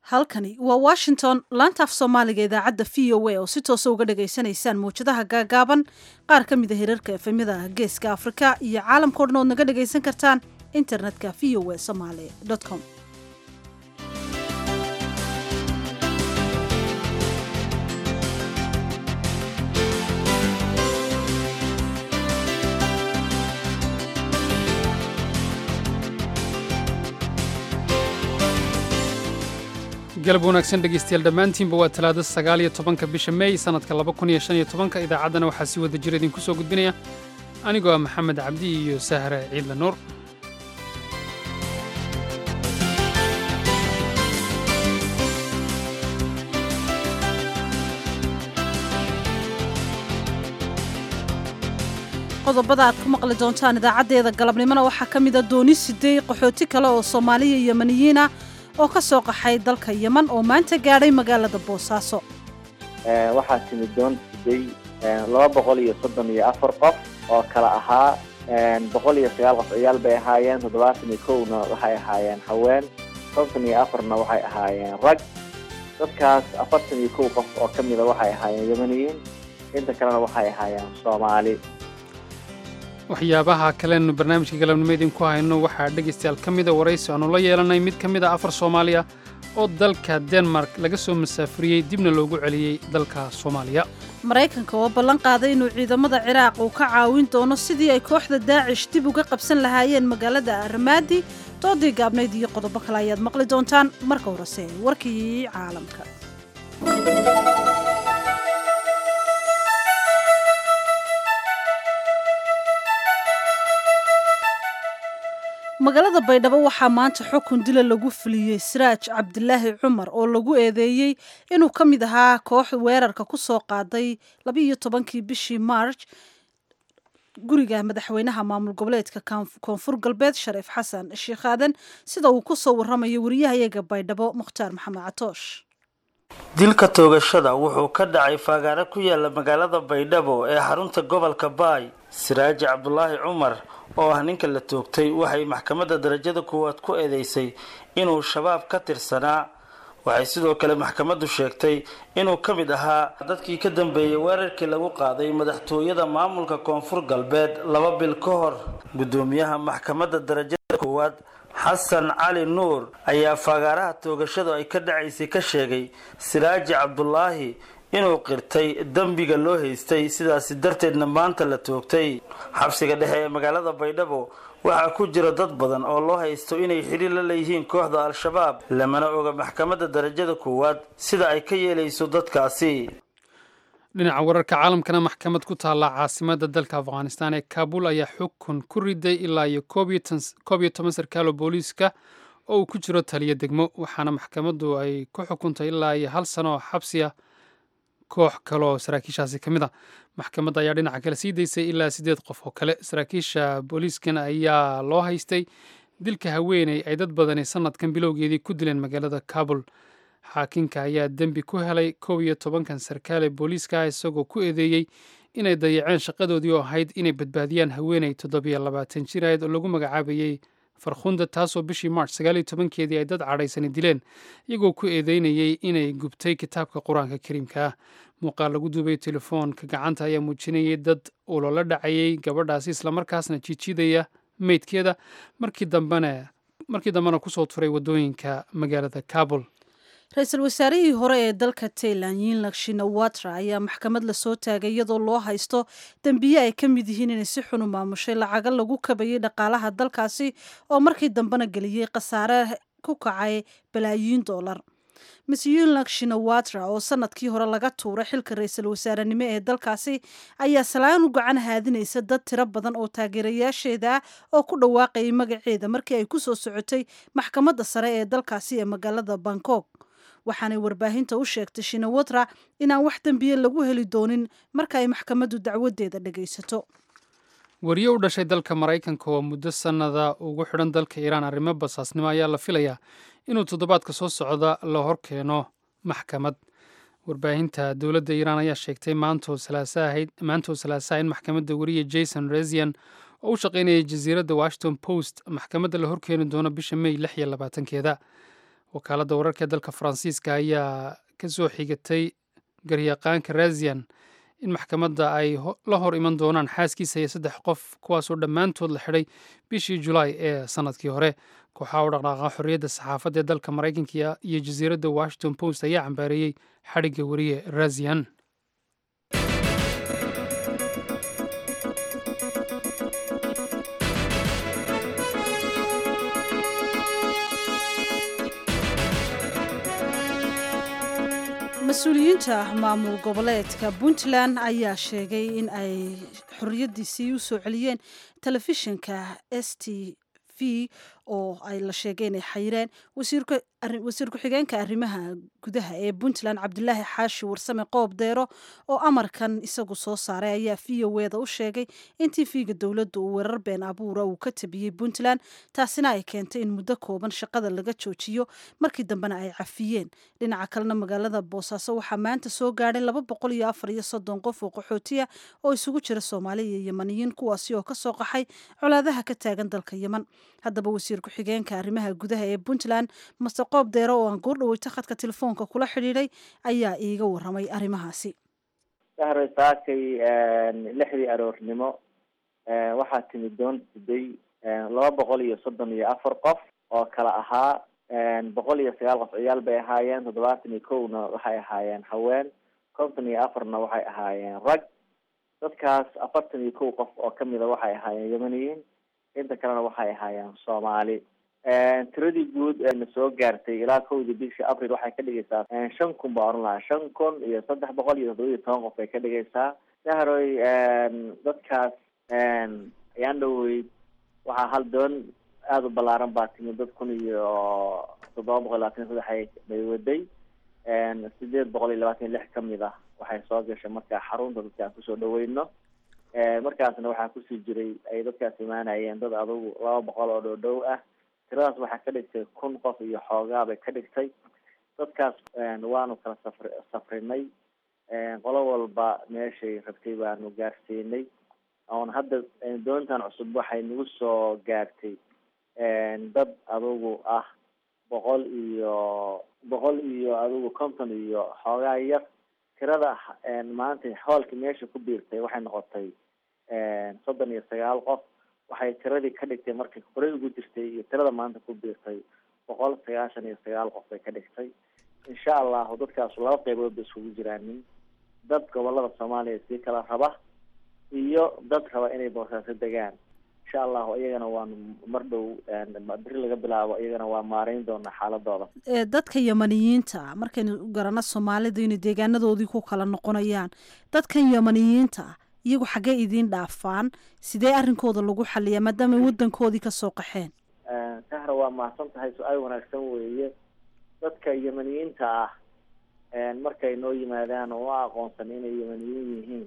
halkani waa washington laanta af soomaaliga idaacadda v o a oo si toosa uga dhagaysanaysaan mawjadaha gaagaaban qaar ka mid a hirarka efemyada geeska afrika iyo caalamkao dhan ood naga dhagaysan kartaan internetka v o a somaali com galab wanaagsan dhegaystayaal dhammaantiinba waa talaado sagaal iyo tobanka bisha meey sannadka laba kun iyo shan iyo tobanka idaacaddana waxaa si wada jira idinku soo gudbinaya anigoo ah maxamed cabdi iyo sahre ciidla nuur qodobada aad ku maqli doontaan idaacaddeeda galabnimona waxaa ka mida dooni sidey qaxooti kale oo soomaaliya yemaniyiin ah oo ka soo qaxay dalka yeman oo maanta gaadhay magaalada boosaaso waxaa timid doon siday laba boqol iyo soddon iyo afar qof oo kala ahaa boqol iyo sagaal qof ciyaal bay ahaayeen toddobaatan iyo kowna waxay ahaayeen haween konton iyo afarna waxay ahaayeen rag dadkaas afartan iyo kow qof oo ka mida waxay ahaayeen yemaniyiin inta kalena waxay ahaayeen soomaali waxyaabaha kalenu barnaamijka galabnimo idinku hayno waxaa dhegaystayaal ka mida waraysi aanu la yeelanay mid ka mid a afar soomaaliya oo dalka denmark laga soo masaafuriyey dibna loogu celiyey dalka soomaaliya maraykanka oo ballan qaaday inuu ciidamada ciraaq uu ka caawin doono sidii ay kooxda daacish dib uga qabsan lahaayeen magaalada armaadi doodii gaabnayd iyo qodobo kale ayaad maqli doontaan marka horese warkii caalamka magaalada baydhabo waxaa maanta xukun dila lagu fuliyey siraaj cabdilaahi cumar oo lagu eedeeyey inuu ka mid ahaa koox weerarka ku soo qaaday labiiyo tobankii bishii march guriga madaxweynaha maamul goboleedka koonfur galbeed shariif xasan sheekh aadan sida uu ku soo warramayo wariyahayaga baydhabo mukhtaar maxamed catoosh dilka toogashada wuxuu ka dhacay faagaaro ku yaala magaalada baydhabo ee xarunta gobolka baay siraaji cabdulaahi cumar oo ah ninka la toogtay waxay maxkamadda darajada koowaad ku eedeysay inuu shabaab ka tirsanaa waxay sidoo kale maxkamaddu sheegtay inuu ka mid ahaa dadkii ka dambeeyey weerarkii lagu qaaday madaxtooyada maamulka koonfur galbeed laba bil ka hor guddoomiyaha maxkamadda darajada koowaad xasan cali nuur ayaa faagaaraha toogashadu ay ka dhacaysay ka sheegay siraaji cabdulaahi inuu qirtay dembiga loo haystay sidaasi darteedna maanta la toogtay xabsiga dhexe ee magaalada baydhabo waxaa ku jira dad badan oo loo haysto inay xiriir la leeyihiin kooxda al-shabaab lamana oga maxkamadda darajada koowaad sida ay ka yeelayso dadkaasi dhinaca wararka caalamkana maxkamad ku taalla caasimada dalka afghanistan ee kaabul ayaa xukun ku riday ilaa iyo koob iyo toban sarkaalo booliiska oo uu ku jiro taliyo degmo waxaana maxkamaddu ay ku xukuntay ilaa iyo hal sano oo xabsi ah koox kale oo saraakiishaasi ka mid a maxkamadda ayaa dhinaca kale sii daysay ilaa siddeed qof oo kale saraakiisha booliiskan ayaa loo haystay dilka haweeney ay dad badani sanadkan bilowgeedii ku dileen magaalada kabul xaakinka ayaa dembi ku helay kow iyo tobankan sarkaale booliiska ah isagoo ku eedeeyey inay dayaceen shaqadoodii oo ahayd inay badbaadiyaan haweeney toddobiyo labaatan jir ahayd oo lagu magacaabayey farkhunda taasoo bishii march sagaaliyo tobankeedii ay dad cadhaysani dileen iyagoo ku eedeynayey inay gubtay kitaabka qur-aanka kariimka ah muuqaal lagu duubay telefoonka gacanta ayaa muujinayay dad ulola dhacayay gabadhaasi islamarkaasna jiijidaya meydkeeda markii dambena markii dambena kusoo turay waddooyinka magaalada kabul ra-iisul wasaarihii hore ee dalka tailan yinlak shinawatra ayaa maxkamad lasoo taagay iyadoo loo haysto dembiye ay ka mid yihiin inay si xun u maamushay lacaga lagu kabayay dhaqaalaha dalkaasi oo markii dambena geliyey khasaare ku kacay balaayiin doolar miss yinlak shinawatra oo sanadkii hore laga tuuray xilka ra-iisul wasaarenimo ee dalkaasi ayaa salaan u gacan haadinaysa dad tiro badan oo taageerayaasheeda ah oo ku dhawaaqayay magaceeda markii ay ku soo socotay maxkamadda sare ee dalkaasi ee magaalada bangkok waxaanay warbaahinta u sheegtay shinawatra inaan wax dembiye lagu heli doonin marka ay maxkamaddu dacwadeeda dhagaysato wariye u dhashay dalka maraykanka oo muddo sannada ugu xidhan dalka iiraan arrimo basaasnimo ayaa la filayaa inuu toddobaadka soo socda la hor keeno maxkamad warbaahinta dowladda iiraan ayaa sheegtay maantoo salaasaha in maxkamadda wariye jason rezian oo u shaqaynayay jasiiradda washington post maxkamadda la horkeeni doono bisha may lix iyo labaatankeeda wakaaladda wararka ee dalka faransiiska ayaa ka soo xigatay garyaqaanka razian in maxkamadda ay la hor iman doonaan xaaskiisa iyo saddex qof kuwaasoo dhammaantood la xidhay bishii julaay ee sannadkii hore kooxaha u dhaqdhaaqa xorriyadda saxaafadda ee dalka maraykanka iyo jasiiradda washington post ayaa cambaareeyey xadhigga weriye razian mas-uuliyiinta maamul goboleedka puntland ayaa sheegay in ay xorriyaddiisii u soo celiyeen telefishinka s t v oo ay la sheegay inay xayireen wasiir ku-xigeenka arrimaha gudaha ee puntland cabdilaahi xaashi warsame qoob deero oo amarkan isagu soo saaray ayaa v o eda u sheegay in tv-ga dowladda uu weerar been abuura uu ka tabiyey puntland taasina ay keentay in muddo kooban shaqada laga joojiyo markii dambena ay cafiyeen dhinaca kalena magaalada boosaaso waxaa maanta soo gaadhay laba boqol iyo afar iyo soddon qof oo qaxootiya oo isugu jira soomaali iyo yemaniyiin kuwaasi oo kasoo qaxay colaadaha ka taagan dalka yeman haddaba wasiir ku-xigeenka arrimaha gudaha ee puntland master qoob deero oo aan goordhaweyta khadka telefoonka kula xidhiidhay ayaa iiga waramay arrimahaasi sahray saakay lixdii aroornimo waxaa timid doon siday laba boqol iyo soddon iyo afar qof oo kala ahaa boqol iyo sagaal qof ciyaal bay ahaayeen toddobaatan iyo kowna waxay ahaayeen haween konton iyo afarna waxay ahaayeen rag dadkaas afartan iyo kow qof oo kamida waxay ahaayeen yemaniyiin inta kalena waxay ahaayeen soomaali tiradii guud eena soo gaartay ilaa kowdii bishii april waxay ka dhigaysaa shan kun baa oran lahaa shan kun iyo saddex boqol iyo toddoba iyo toban qof bay ka dhigaysaa sahroy dadkaas ayaan dhaweyd waxaa hal doon aada u ballaaran baa timid dad kun iyo toddoba boqol labaatan iyo saddex bay waday sideed boqol iyo labaatan iyo lix kamid ah waxay soo gashay markaa xarunta dadka aan kusoo dhaweyno markaasna waxaa kusii jiray ay dadkaas imaanayeen dad adugu laba boqol oo dhow-dhow ah tiradaas waxaa ka dhigtay kun qof iyo xoogaa bay ka dhigtay dadkaas waanu kala safr safrinay qolo walba meeshay rabtay baanu gaarsiinay oon hadda doontan cusub waxay nagu soo gaartay dad adugu ah boqol iyo boqol iyo adugu konton iyo xoogaa yar tirada maanta hoolka meesha ku biirtay waxay noqotay soddon iyo sagaal qof waxay tiradii ka dhigtay markay horey ugu jirtay iyo tirada maanta ku biirtay boqol sagaashan iyo sagaal qof bay ka dhigtay insha allahu dadkaasu laba qeybood ba iskugu jiraanin dad gobolada soomaaliya sii kala raba iyo dad raba inay boosaaso degaan insha allahu iyagana waanu mar dhow beri laga bilaabo iyagana waa maareyn doonaa xaaladooda dadka yamaniyiinta markaynu garano soomaalida inay deegaanadoodii ku kala noqonayaan dadkan yamaniyiinta iyagu xaggee idiin dhaafaan sidee arrinkooda lagu xaliyaa maadaama wadankoodii kasoo qaxeen sahra waa mahadsan tahay su-aal wanaagsan weeye dadka yemaniyiinta ah markay noo yimaadaan oo a aqoonsan inay yemaniyiin yihiin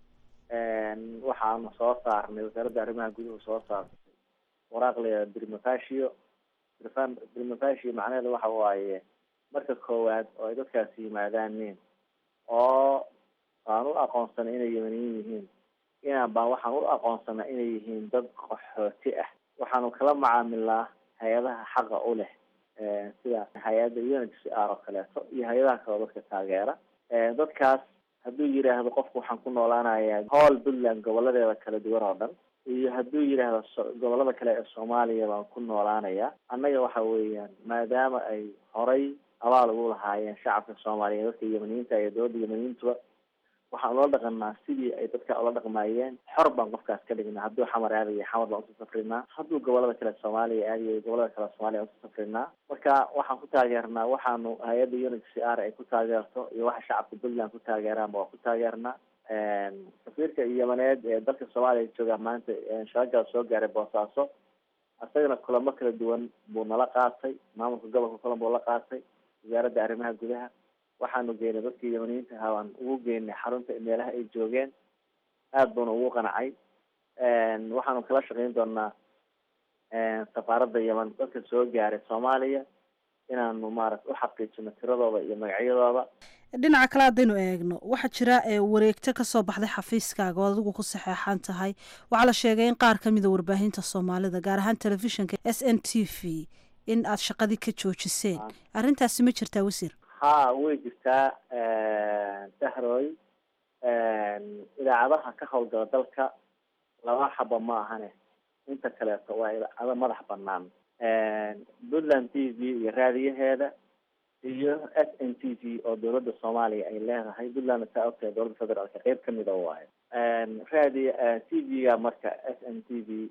waxaanu soo saarnay wasaaradda arrimaha guduhu soo saartay waraaq la brimafatio brimafatio macnaheedu waxa waaye marka koowaad oo ay dadkaasi yimaadaanin oo aan u aqoonsana inay yemaniyiin yihiin inaan baan waxaan u aqoonsana inay yihiin dad qaxooti ah waxaanu kala macaamilnaa hay-adaha xaqa u leh sida hay-adda unhcr oo kaleeto iyo hay-adaha kaleo dadka taageera dadkaas hadduu yidhaahdo qofku waxaan ku noolaanayaa howl puntland goboladeeda kala duwan oo dhan iyo hadduu yidhaahdo gobolada kale ee soomaaliya baan ku noolaanayaa annaga waxa weeyaan maadaama ay horay abaal ugu lahaayeen shacabka soomaaliyeed dadka yemaniyiinta iyo dowladda yemaniyiintuba waxaan ula dhaqanaa sidii ay dadka ula dhaqmaayeen xor baan qofkaas ka dhignaa hadduu xamar aadayo xamar baan usoo safrinaa hadduu gobolada kale soomaaliya aadayo gobolada kale soomaaliya usoo safrinaa marka waxaan ku taageernaa waxaanu hay-adda unit c r ay ku taageerto iyo waxa shacabka puntland ku taageeraanba waa ku taageernaa safiirka yamaneed ee dalka soomaaliya jooga maanta shaqagaas soo gaaray boosaaso isagana kulamo kala duwan buu nala qaatay maamulka gobolka kulan buu la qaatay wasaaradda arrimaha gudaha waxaanu geynay dadkii yamaniyiinta ahaa waan ugu geynay xarunta meelaha ay joogeen aada buuna ugu qancay waxaanu kala shaqeyn doonaa safaaradda yeman dadka soo gaaray soomaaliya inaanu maarata u xaqiijino tiradooda iyo magacyadooda dhinaca kale haddaynu eegno waxaa jira wareegto kasoo baxday xafiiskaaga oo adigu ku saxeexan tahay waxaa la sheegay in qaar kamida warbaahinta soomaalida gaar ahaan telefishinka s n t v in aad shaqadii ka joojiseen arrintaasi ma jirtaa wasiir ha way jirtaa sahroy idaacadaha ka howlgala dalka laba xaba ma ahane inta kaleeto waa idaacado madax banaan puntland t v iyo raadiyaheeda iyo s n t v oo dowladda soomaaliya ay leedahay puntlandna saa ogtahay dowladda federaalka qeyb kamid a waayo raadiy t v-ga marka s n t v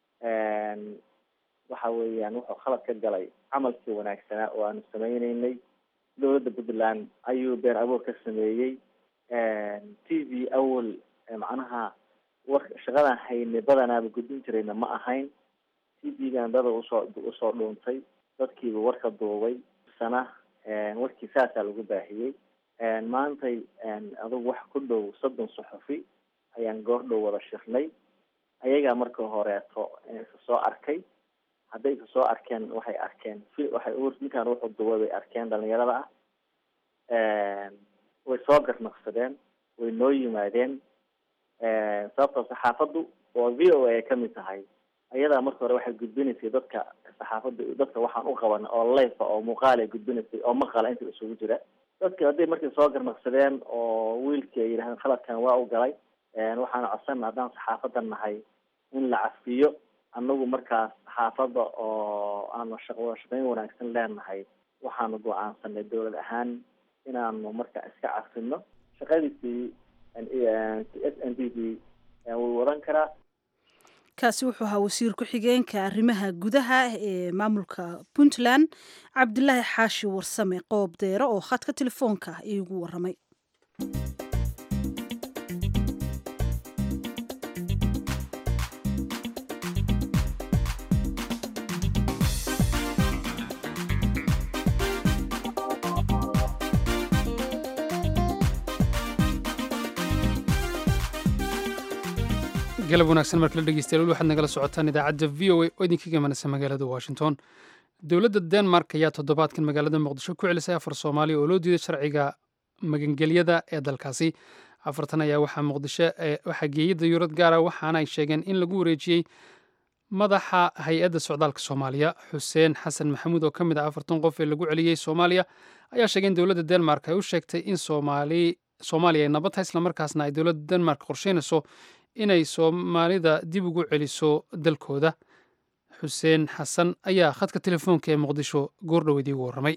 waxa weeyaan wuxuu khalad ka galay camalkii wanaagsanaa oo aanu sameyneynay dowladda puntland ayuu been abuur ka sameeyey t v awal macnaha war shaqadan haynay badanaaba gudbin jirayna ma ahayn t v-gan dada usoo usoo dhuuntay dadkiiba warka duubay sana warkii saasaa lagu baahiyey maantay adugu wax ku dhow soddon suxufi ayaan goor dhow wada shirnay ayagaa marka horeeto isa soo arkay hadday isa soo arkeen waxay arkeen waxay ninkaan wuxuu duubay bay arkeen dhalinyarada ah way soo garnaqsadeen way noo yimaadeen sababtoo saxaafaddu oo v o a ay kamid tahay ayadaa marka hore waxay gudbinaysay dadka saxaafadda dadka waxaan u qaban oo life oo muuqaal ay gudbinaysay oo maqala inta isugu jira dadka hadday markay soo garnaqsadeen oo wiilkii ay yidhahdeen khaladkan waa u galay waxaan codsan haddaan saxaafadda nahay in la cafiyo anagu markaas saxaafadda oo aanu shaqwada shaqeyn wanaagsan leenahay waxaanu go-aansanay dowlad ahaan inaanu marka iska cafino shaqadiisii s n t v wuu wadan karaa kaasi wuxuu ahaa wasiir ku-xigeenka arrimaha gudaha ee maamulka puntland cabdilaahi xaashi warsame qoob deero oo khadka telefoonka iigu waramay galab wanaagsan markala dhegeystayaal weli waxaad nagala socotaan idaacadda v o a oo idinka gamanaysa magaalada washington dowladda denmark ayaa toddobaadkan magaalada muqdisho ku celisay afar soomaaliya oo loo diiday sharciga magangelyada ee dalkaasi afartan ayaa waxaa muqdisho waxaa geeyey dayuurad gaara waxaana ay sheegeen in lagu wareejiyey madaxa hay-adda socdaalka soomaaliya xuseen xasan maxamuud oo ka mid ah afartan qof ee lagu celiyey soomaaliya ayaa sheegay in dowladda denmark ay u sheegtay in soomaali soomaaliya ay nabad tahay islamarkaasna ay dowladda denmark qorsheynayso inay soomaalida dib ugu celiso dalkooda xuseen xasan ayaa khadka telefoonka ee muqdisho goordhoweed iigu warramay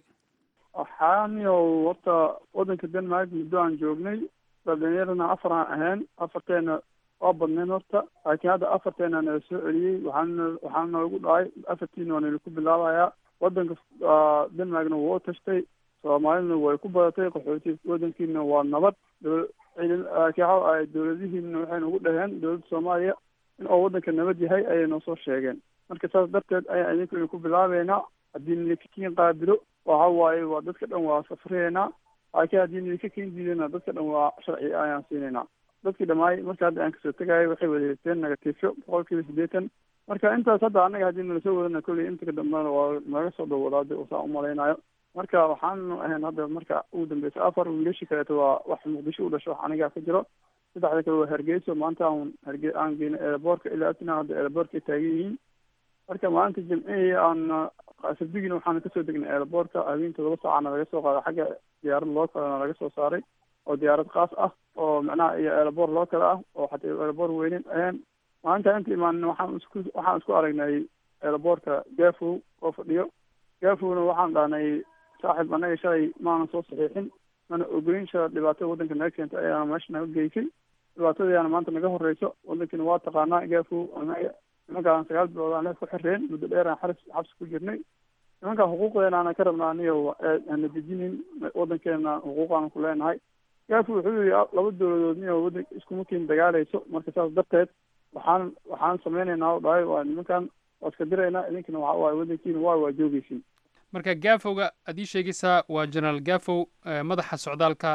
waxaaniyow horta waddanka denmark muddo aan joognay dhalinyarana afar aan ahayn afarteena waa badnayn horta laakiin hadda afarteena nala soo celiyey waxaana waxaana noogu dhacay afartiina waa nalaku bilaabayaa waddanka denmarkna wuu tashtay soomaaliduna way ku badatay qaxooti waddankiina waa nabad laakiin waxa ay dowladihiina waxay nagu dhaheen dowladda soomaaliya in oo waddanka nabad yahay ayay noo soo sheegeen marka saas darteed ayaan idinku idinku bilaabeynaa haddii nidinka kiin qaabilo waxa waaye waa dadka dhan waa safriyeynaa laakiin haddii nidinka kiin diidana dadka dhan waa sharci ayaan siinaynaa dadkii dhamaay marka hadda aan kasoo tegaayo waxay wada haysteen negatifyo boqol kiiba siddeetan marka intaas hadda annaga haddii nala soo wadana kolley inta ka dambena waa naga soo dhowadaada usaan umalaynayo marka waxaanu ahayn hadda marka ugu dambeysa afar wiilashi kaleeto waa wax muqdisho u dhasho wax anigaa ka jiro saddexda kale waa hargeyso maanta aan harge aan geyno eeraboorka ilaa atina hadda eeraboorka ay taagan yihiin marka maalinta jimcihii aan sabdigina waxaana kasoo degnay eeraboorka habeen todoba saacana laga soo qaaday xagga diyaarad loo kalena laga soo saaray oo diyaarad khaas ah oo macnaha iyo eeraboor loo kale ah oo xataa eeraboor weyneyn ahayn maalinta inta imaanin waxaan isku waxaan isku aragnay eeraboorka gafow oo fadhiyo gafowna waxaan dhahnay saaxib anaga shalay maanan soo saxiixin mana ogeyn shala dhibaatada waddanka naga keentay ayaana meesha naga geysay dhibaatadayaana maanta naga horeyso waddankiina waa taqaanaa gafow anaga nimankaan sagaal bilood aan leef ku xireen muddo dheer aan xaris xabsi ku jirnay nimankaan xuquuqdeena ana ka rabna aniga ana dejinin waddankeena xuquuqaanu ku leenahay gafow wuxuu yihi laba dowladood niyo waddan iskuma kiin dagaaleyso marka saas darteed waxaan waxaan sameyneynaa o dhahay waa nimankan waa iska diraynaa idinkina waxa waaye waddankiina waa waa joogeysin marka gafowga aad ii sheegaysaa waa generaal gafow madaxa socdaalka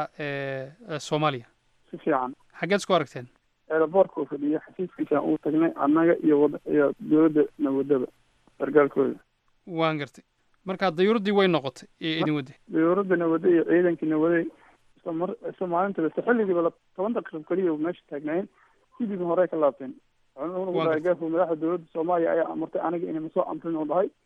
ee soomaaliya si fiican xaggeed isku aragteen eeraboorka oo fadhiya xafiiskiisaan uu tagnay annaga iyo wad iyo dowladda nawadaba sargaalkooda waan gartay marka dayuuraddii way noqotay ee idin wadday dayuuradda nawade iyo ciidankii nawaday isla mar isla maalinta isla xilligiiba toban daqiiqo keliya meesha taagnaayeen sidii hore ka laabteen wuxuu nagu dhahay gafow madaxda dowladda soomaaliya ayaa amartay aniga inay masoo amrin oo dhahay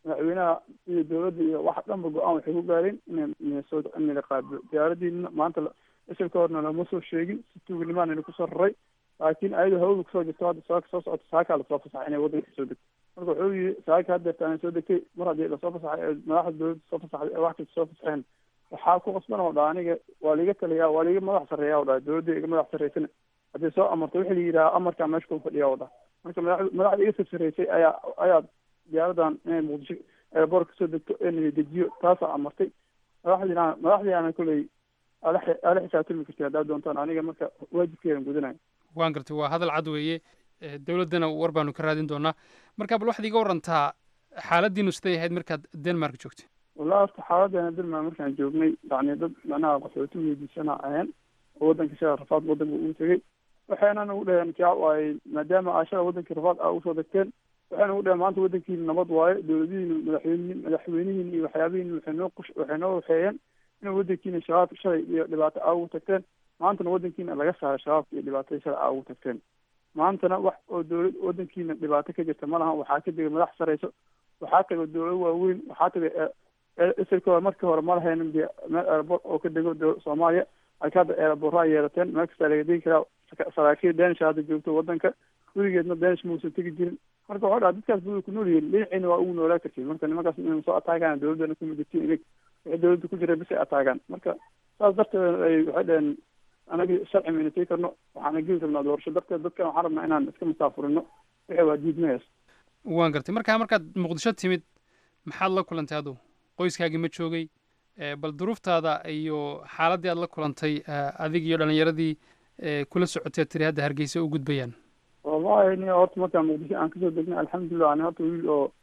madaxweynaha iyo dowladda iyo wax dhanba go-aan waxay ku gaareen ina minnesota in la qaabilo diyaaradiina maanta isilka horna lama soo sheegin si tuuganimaana kusoo raray laakiin ayadoo hawada kusoo jirto hadda saaka soo socota saakaa lasoo fasaxay inay waddanka soo degto marka wuxuu yii saaka haddeerta aan soo degtay mar haddii lasoo fasaxay ee madaxda dowladda soo fasaxday ee wax kasta soo fasaxeen waxaa ku qasban oo dha aniga waa liiga taliyaa waa liiga madax sarreeya o dha dowladda iga madax sarreysana haddii soo amarto wixii la yidhaha amarkaa meesha ku fadhiya o dha marka madax madaxda iga sarsareysay ayaa ayaa diyaaradan inay muqdisho eeboor kasoo degto ee nala dejiyo taasaa amartay madaxdiina madaxdiiana koley ala ala xisaabtami kartay haddaad doontaan aniga marka waajibkeedan gudanayo waan gartay waa hadal cad weeye dowladdana war baanu ka raadin doonaa marka bal waxaad iga warantaa xaaladiinu siday ahayd markaad denmark joogtay wallahi horta xaaladeena denmark markaan joognay yani dad macnaha qaxooti weydiisana ahayn oo waddanka shala rafaad waddanka uu tegey waxayna nagu dhaheen kaa waaye maadaama aa shala waddankii rafaad aa usoo degteen waxay nagu dhaheen maanta waddankiina nabad waaye dowladihiina madaxweynihin madaxweynihiin iyo waxyaabihiin waxay noo qush waxay noo waxeeyeen inay waddankiina shabaab shalay iyo dhibaato aa ugu tagteen maantana waddankiina laga saaray shabaabka iyo dhibaatada shalay aa ugu tagteen maantana wax oo dowlad waddankiina dhibaato ka jirta ma lahan waxaa ka tegay madax sareyso waxaa tagay dowlado waaweyn waxaa tagay isilka hore markii hore ma lahaynin de meel airport oo ka dego soomaaliya laakiin hadda airportaa yeelateen meel kastaa laga degi karaa saraakiil danish hadda joogto waddanka weligeedna danish mausan tegi jirin marka waxuu dhaha dadkaas buda ku nool yihiin dhinaciina waa ugu noolaa kartiin marka nimankaas inayna soo ataagaan dowladdana kuma jirtiin inig wixii dowladda ku jira bis ay ataagaan marka saas darteed ay waxay dhaheen anagi sharci mayna tegi karno waxaana geli rabnaa doorasho darteed dadkan waxaan rabnaa inaan iska musaafurino wixii waa diidmayaas waan gartay markaa markaad muqdisho timid maxaad la kulantay adu qoyskaagii ma joogay bal duruuftaada iyo xaaladdii aad la kulantay adig iyo dhalinyaradii kula socotee tiri hadda hargeysa u gudbayaan wallahi ni horta markaan muqdisho aan kasoo degnay alxamdulilah ani horta wiil oo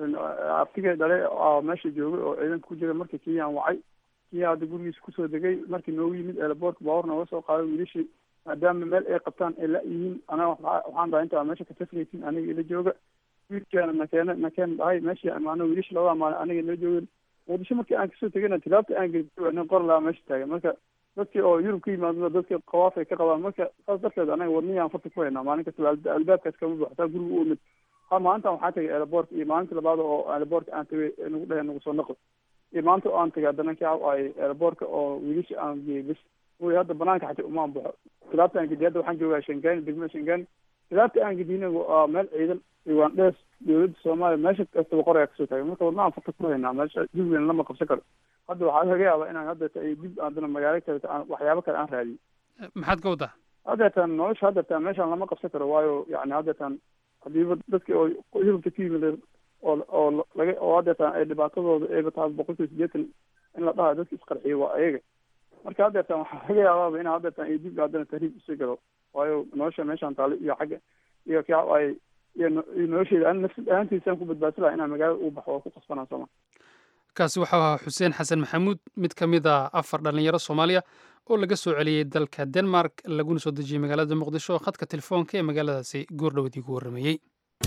artigay dhale oo meesha joogay oo ciidanka ku jira markii kiyaan wacay kiya hadda gurigiisa kusoo degay markii noogu yimid eelaboortka baabuur nooga soo qaaday wiilashii maadaama meel ay qabtaan ay la yihiin anaga waxaan dhahay intaa meesha ka tasraysin aniga ila jooga wiilkeena nakeena nakeen dhahay meeshii amaano wiilasha labada maalin aniga ila joogeen muqdisho markii aan kasoo tegayna tilaabta aan geli nin qor lahaa meesha taagan marka dadkii oo yurub ka yimaado dadkii qawaaf ay ka qabaan marka saas darteed anaga wadniyaan farta ku haynaa maalin kasta albaabkaas kama buuxo taa guriga u imid ha maalintan waxaa tagay airboortka iyo maalintii labaad oo airboortka aan tagay nagu dhaheen nagu soo naqo iyo maanta oo aan tagay haddana kaa ay airboortka oo wiilasha aan geeyey bis wy hadda banaanka xataa umaan baxo tilaabta aan gediy hadda waxaan joogaa shangaani degmada shangaani tilaabta aan gediyna waa meel ciidan iwaandhees dowladda soomaaliya meesha kastaba qorayaa kasoo taagay marka wadnaaan farta ku haynaa meesha jubbaland lama qabsan karo hadda waxaa laga yaabaa inaan haddeeta ay dib haddana magaalo kale aan waxyaabo kale aan raadiyo maxaad ka wadaa haddeetan nolosha haddeetan meeshaan lama qabsan karo waayo yani haddeetan hadiiba dadki oo yurubta ka yimid oo oo laga oo haddeetan ay dhibaatadooda ayba tahay boqol kiiba sideetan in la dhahayo dadka isqarxiyo waa ayaga marka haddeetan waxaa laga yaabaaba in haddeetan ay dib haddana tahriib usii galo waayo nolosha meeshaan taale iyo xagga iyo ka ay iyo nolosheeda an nafsad ahaantiisaan ku badbaadsan laha inaan magaalada u baxo waa ku qasbanaa sooma kaasi waxau ahaa xuseen xasan maxamuud mid ka mid a afar dhallinyaro soomaaliya oo laga soo celiyey dalka denmark laguna soo dejiyey magaalada muqdisho khadka telefoonka ee magaaladaasi goordhowdii ku warrameeyey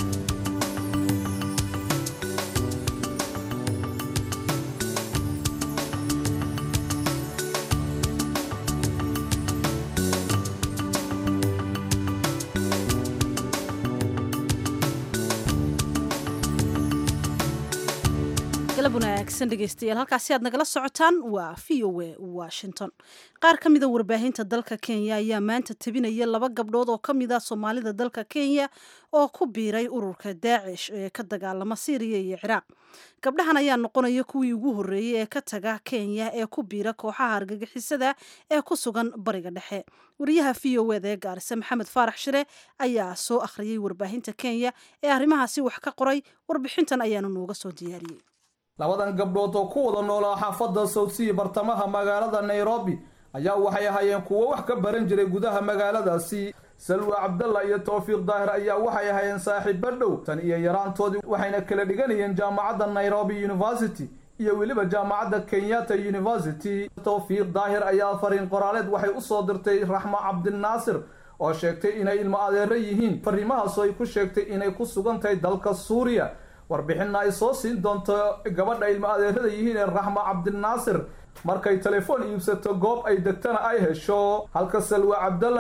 galab wanaagsan dhegeystayaal halkaasi aad nagala socotaan waa v o a washington qaar ka mida warbaahinta dalka kenya ayaa maanta tabinaya laba gabdhood oo ka mid a soomaalida dalka kenya oo ku biiray ururka daacish ee ka dagaalama syriya iyo ciraaq gabdhahan ayaa noqonaya kuwii ugu horreeyey ee ka taga kenya ee ku biira kooxaha argagixisada ee ku sugan bariga dhexe wariyaha v o eda ee gaarisa maxamed faarax shire ayaa soo akhriyey warbaahinta kenya ee arrimahaasi wax ka qoray warbixintan ayaanu nooga soo diyaariyey labadan gabdhood oo ku wada noolaa xaafadda sawdsea bartamaha magaalada nairobi ayaa waxay ahaayeen kuwo wax ka baran jiray gudaha magaaladaasi salwa cabdalla iyo towfiiq daahir ayaa waxay ahaayeen saaxiibo dhow tan iyo yaraantoodii waxayna kala dhiganayeen jaamacadda nairobi university iyo weliba jaamacadda kenyatta university towfiiq daahir ayaa fariin qoraaleed waxay u soo dirtay raxmo cabdinaasir oo sheegtay inay ilmo adeero yihiin fariimahaasoo ay ku sheegtay inay ku sugan tahay dalka suuriya warbixinna ay soo siin doonto gabadha ilmo adeerada yihiin ee raxmo cabdinaasir markay telefoon iibsato goob ay degtana ay hesho halka salwa cabdallana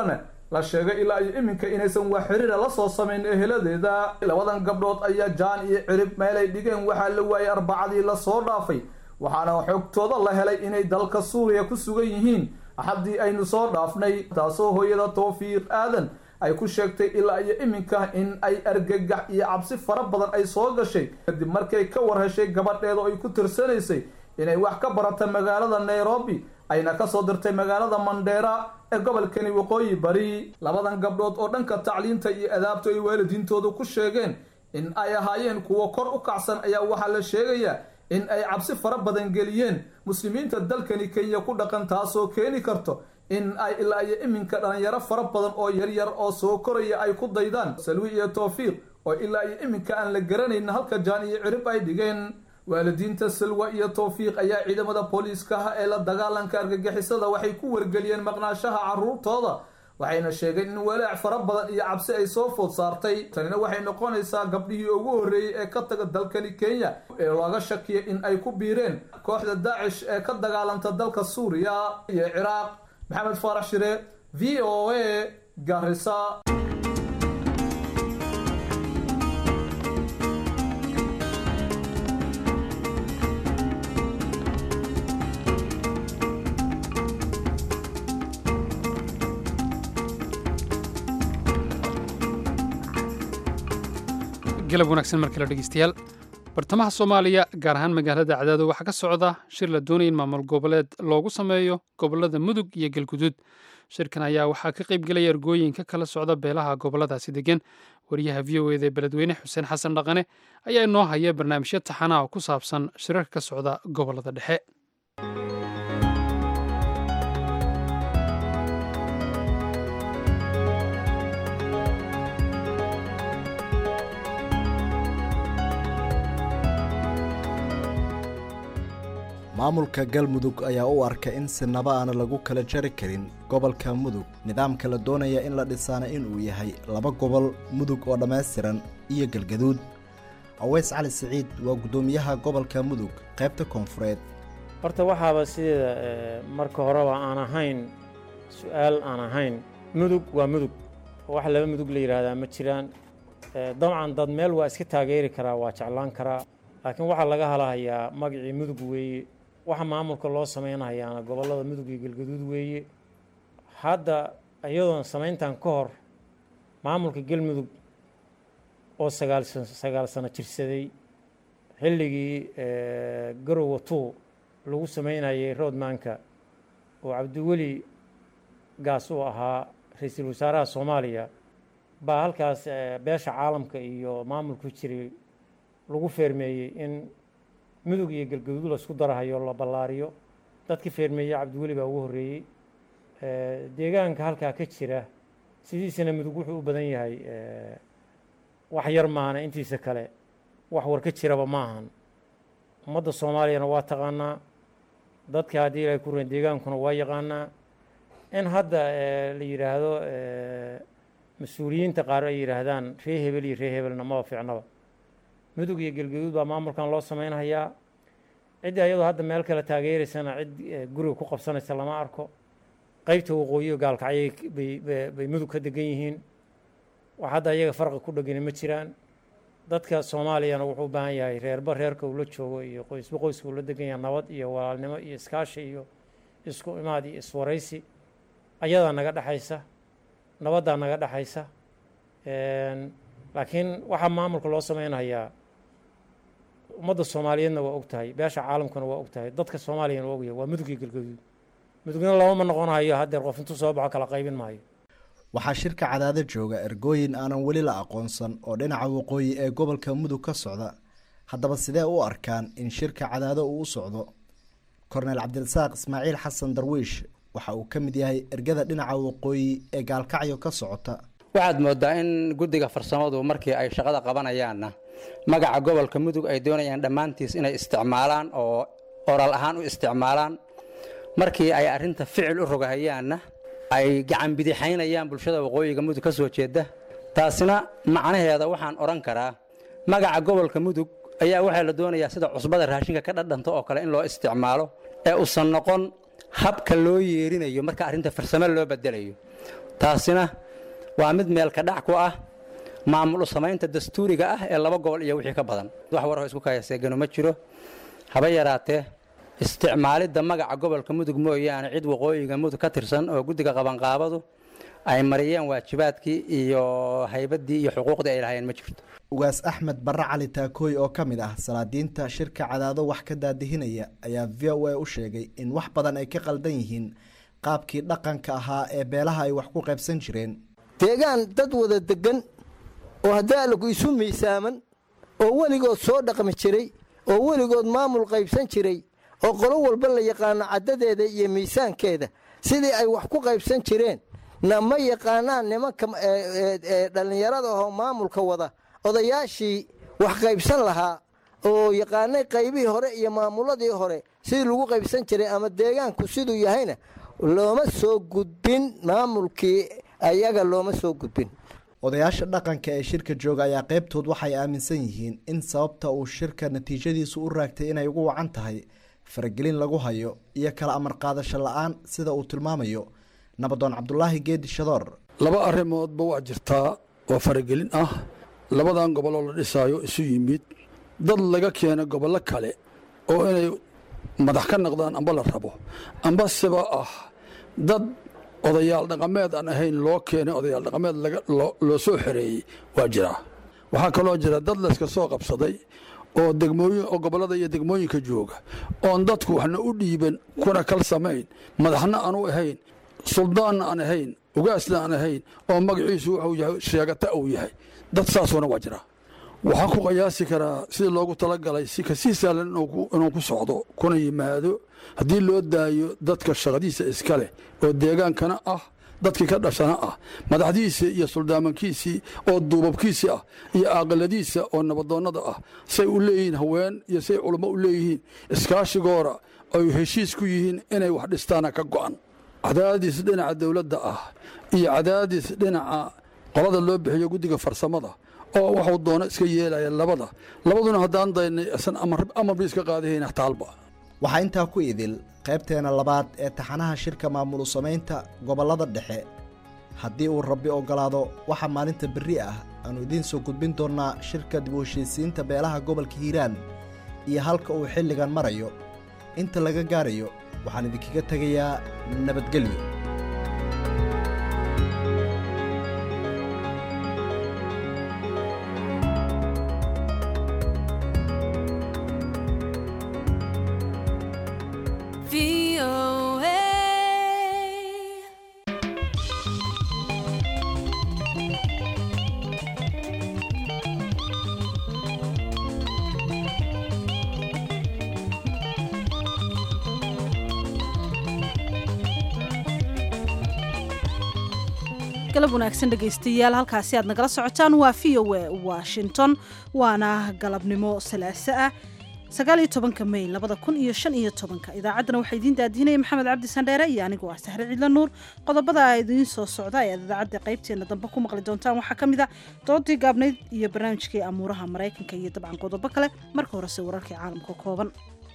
la sheegay ilaa iyo iminka inaysan wax xiriira la soo samayn eheladeeda labadan gabdhood ayaa jaan iyo cirib meelay dhigeen waxaa la waayay arbacadii lasoo dhaafay waxaana xogtooda la helay inay dalka suuriya ku sugan yihiin axaddii aynu soo dhaafnay taasoo hooyada towfiiq aadan ay ku sheegtay ilaa iyo iminka in ay argagax iyo cabsi fara badan ay soo gashay kadib markay ka war heshay gabadheeda oo ay ku tirsanaysay inay wax ka barata magaalada nairobi ayna kasoo dirtay magaalada mandheera ee gobolkani waqooyi bari labadan gabdhood oo dhanka tacliinta iyo adaabta ay waalidiintoodu ku sheegeen in ay ahaayeen kuwo kor u kacsan ayaa waxaa la sheegayaa in ay cabsi fara badan geliyeen muslimiinta dalkani kenya ku dhaqan taasoo keeni karto in ay ilaa iyo iminka dhalinyaro fara badan oo yaryar oo soo koraya ay ku daydaan salwi iyo towfiiq oo ilaa iyo iminka aan la garanayn halka jaan iyo cirib ay dhigeen waalidiinta salwa iyo towfiiq ayaa ciidamada booliiskaha ee la dagaalanka argagixisada waxay ku wargeliyeen maqnaashaha caruurtooda waxayna sheegeen in walaac fara badan iyo cabsi ay soo food saartay tanina waxay noqonaysaa gabdhihii ugu horreeyey ee ka taga dalkani kenya ee looga shakiya in ay ku biireen kooxda daacish ee ka dagaalanta dalka suuriya iyo ciraaq maxamed faarax shire v o a garisa galab wanaagsan markale dhegeystayaal bartamaha soomaaliya gaar ahaan magaalada cadaado waxaa ka socda shir la doonaya in maamul goboleed loogu sameeyo gobolada mudug iyo galguduud shirkan ayaa waxaa ka qaybgelaya ergooyinka kala socda beelaha goboladaasi degan wariyaha v o eda ee beledweyne xuseen xasan dhaqane ayaa inoo haya barnaamijyo taxanaha oo ku saabsan shirarka ka socda gobolada dhexe maamulka galmudug ayaa u arka in sinaba aana lagu kala jari karin gobolka mudug nidaamka la doonaya in la dhisaana inuu yahay laba gobol mudug oo dhammaystiran iyo galgaduud aweys cali siciid waa guddoomiyaha gobolka mudug qaybta koonfureed horta waxaaba sideeda marka horeba aan ahayn su-aal aan ahayn mudug waa mudug wax laba mudug la yidhaahdaa ma jiraan dabcan dad meel waa iska taageeri karaa waa jeclaan karaa laakiin waxaa laga halahayaa magacii mudug weeye waxa maamulka loo samaynayaana gobollada mudug iyo galgaduud weeye hadda iyadoon samayntan ka hor maamulka galmudug oo sagaal sagaal sano jirsaday xilligii garowa two lagu samaynayay roodmaanka oo cabdiweli gaas uu ahaa ra-iisul wasaaraha soomaaliya baa halkaas beesha caalamka iyo maamulku jiray lagu feermeeyey in mudug iyo galgaduud laisku darahayo la ballaariyo dadkii feermeeyey cabdiweli baa ugu horreeyey deegaanka halkaa ka jira sidiisana mudug wuxuu u badan yahay wax yar maana intiisa kale wax war ka jiraba ma ahan ummadda soomaaliyana waa taqaanaa dadka haddii ilaahay ku reen deegaankuna waa yaqaanaa in hadda la yidhaahdo mas-uuliyiinta qaar ay yidhaahdaan ree hebel iyo ree hebelna maba fiicnaba mudug iyo galgaduud baa maamulkan loo sameynhayaa ciddii ayadoo hadda meel kale taageeraysana cid guriga ku qabsanaysa lama arko qeybta waqooyiga gaalkacyay bay mudug ka degan yihiin wax hadda iyaga farqi ku dhegani ma jiraan dadka soomaaliyana wuxuu u baahan yahay reerba reerka uu la joogo iyo qoysba qoyska uu la degan yahay nabad iyo walaalnimo iyo iskaashi iyo isku imaad iyo iswaraysi ayadaa naga dhexaysa nabaddaa naga dhexaysa laakiin waxaa maamulka loo sameynhayaa ummadda soomaaliyeedna waa og tahay beesha caalamkuna waa og tahay dadka soomaaliyana waa ogyahay waa mudug iyo galgaduud mudugna looma noqonayo haddeer qof intuu soo baxo kala qaybin maayo waxaa shirka cadaado jooga ergooyin aanan weli la aqoonsan oo dhinaca waqooyi ee gobolka mudug ka socda haddaba sidee u arkaan in shirka cadaado uu u socdo korneyl cabdirasaaq ismaaciil xasan darwiish waxa uu ka mid yahay ergada dhinaca waqooyi ee gaalkacyo ka socota waxaad moodaa in guddiga farsamadu markii ay shaqada qabanayaanna magaca gobolka mudug ay doonayaan dhammaantiis inay isticmaalaan oo oral ahaan u isticmaalaan markii ay arrinta ficil u rogahayaanna ay gacan bidixaynayaan bulshada waqooyiga mudug ka soo jeeda taasina macnaheeda waxaan odhan karaa magaca gobolka mudug ayaa waxaa la doonayaa sida cusbada raashinka ka dhadhanto oo kale in loo isticmaalo ee usan noqon habka loo yeerinayo marka arrinta farsamo loo bedelayo taasina waa mid meelka dhac ku ah maamul u samaynta dastuuriga ah ee laba gobol iyo wixii ka badan wax warho isku kayaseegano ma jiro haba yaraatee isticmaalidda magaca gobolka mudug mooyaane cid waqooyiga mudug ka tirsan oo guddiga qabanqaabadu ay mariyeen waajibaadkii iyo haybaddii iyo xuquuqdii ay lahaayeen ma jirto ugaas axmed barre cali taakooy oo ka mid ah salaadiinta shirka cadaado wax ka daadihinaya ayaa v o a u sheegay in wax badan ay ka qaldan yihiin qaabkii dhaqanka ahaa ee beelaha ay wax ku qaybsan jireen deegaan dad wada degan oo haddaalagu isu miisaaman oo weligood soo dhaqmi jiray oo weligood maamul qaybsan jiray oo qolo walba la yaqaano caddadeeda iyo miisaankeeda sidii ay wax ku qaybsan jireen na ma yaqaanaan nimanka dhallinyarada ahoo maamulka wada odayaashii wax qaybsan lahaa oo yaqaanay qaybihii hore iyo maamuladii hore sidii lagu qaybsan jiray ama deegaanku siduu yahayna looma soo gudbin maamulkii ayaga looma soo gudbin odayaasha dhaqanka ee shirka jooga ayaa qaybtood waxay aaminsan yihiin in sababta uu shirka natiijadiisu u raagtay inay ugu wacan tahay faragelin lagu hayo iyo kala amar qaadasho la-aan sida uu tilmaamayo nabadoon cabdulaahi geedi shadoor laba arrimoodba waa jirtaa oo faragelin ah labadan goboloo la dhisaayo isu yimid dad laga keena gobollo kale oo inay madax ka noqdaan amba la rabo amba siba ah dad odayaal dhaqameed aan ahayn loo keenay odayaal dhaqameed loo soo xereeyey waa jiraa waxaa kaloo jira dad layska soo qabsaday oo degmooyin oo gobollada iyo degmooyinka jooga oon dadku waxna u dhiiban kuna kal samayn madaxna aanu ahayn suldaanna aan ahayn ugaasna aan ahayn oo magaciisu wuxuu yahay sheegata uu yahay dad saasuuna waa jiraa waxaan ku qiyaasi karaa sida loogu talagalay si kasii sahlan inuu ku socdo kuna yimaado haddii loo daayo dadka shaqadiisa iska leh oo deegaankana ah dadkii ka dhashana ah madaxdiisii iyo suldaamankiisii oo duubabkiisii ah iyo aaqiladiisa oo nabadoonnada ah say u leeyihiin haween iyo say culummo u leeyihiin iskaashigoora ay heshiis ku yihiin inay wax dhistaana ka go'an cadaadis dhinaca dowladda ah iyo cadaadis dhinaca qolada loo bixiyo guddiga farsamada oo waxuu doono iska yeelaya labada labaduna haddaan daynay isan amarba iska qaadahayna taalba waxaa intaa ku idil qaybteena labaad ee taxanaha shirka maamulu samaynta gobollada dhexe haddii uu rabbi oggolaado waxaa maalinta berri ah aanu idiin soo gudbin doonnaa shirka dib u heshiisiinta beelaha gobolka hiiraan iyo halka uu xilligan marayo inta laga gaarayo waxaan idinkaga tegayaa nabadgelyo galab wanaagsan dhegaystayaal halkaasi aad nagala socotaan waa v o a washington waana galabnimo salaaso ah sagaaliyo tobanka may labada kun iyo shan iyo tobanka idaacaddana waxaa idiin daadihinaya maxamed cabdi sandheere iyo anigoo ah sahre cidla nuur qodobada idiin soo socda ee aad idaacadda qaybteena dambe ku maqli doontaan waxaa ka mid a doodii gaabnayd iyo barnaamijkii amuuraha maraykanka iyo dabcan qodobo kale marka horese wararkii caalamka kooban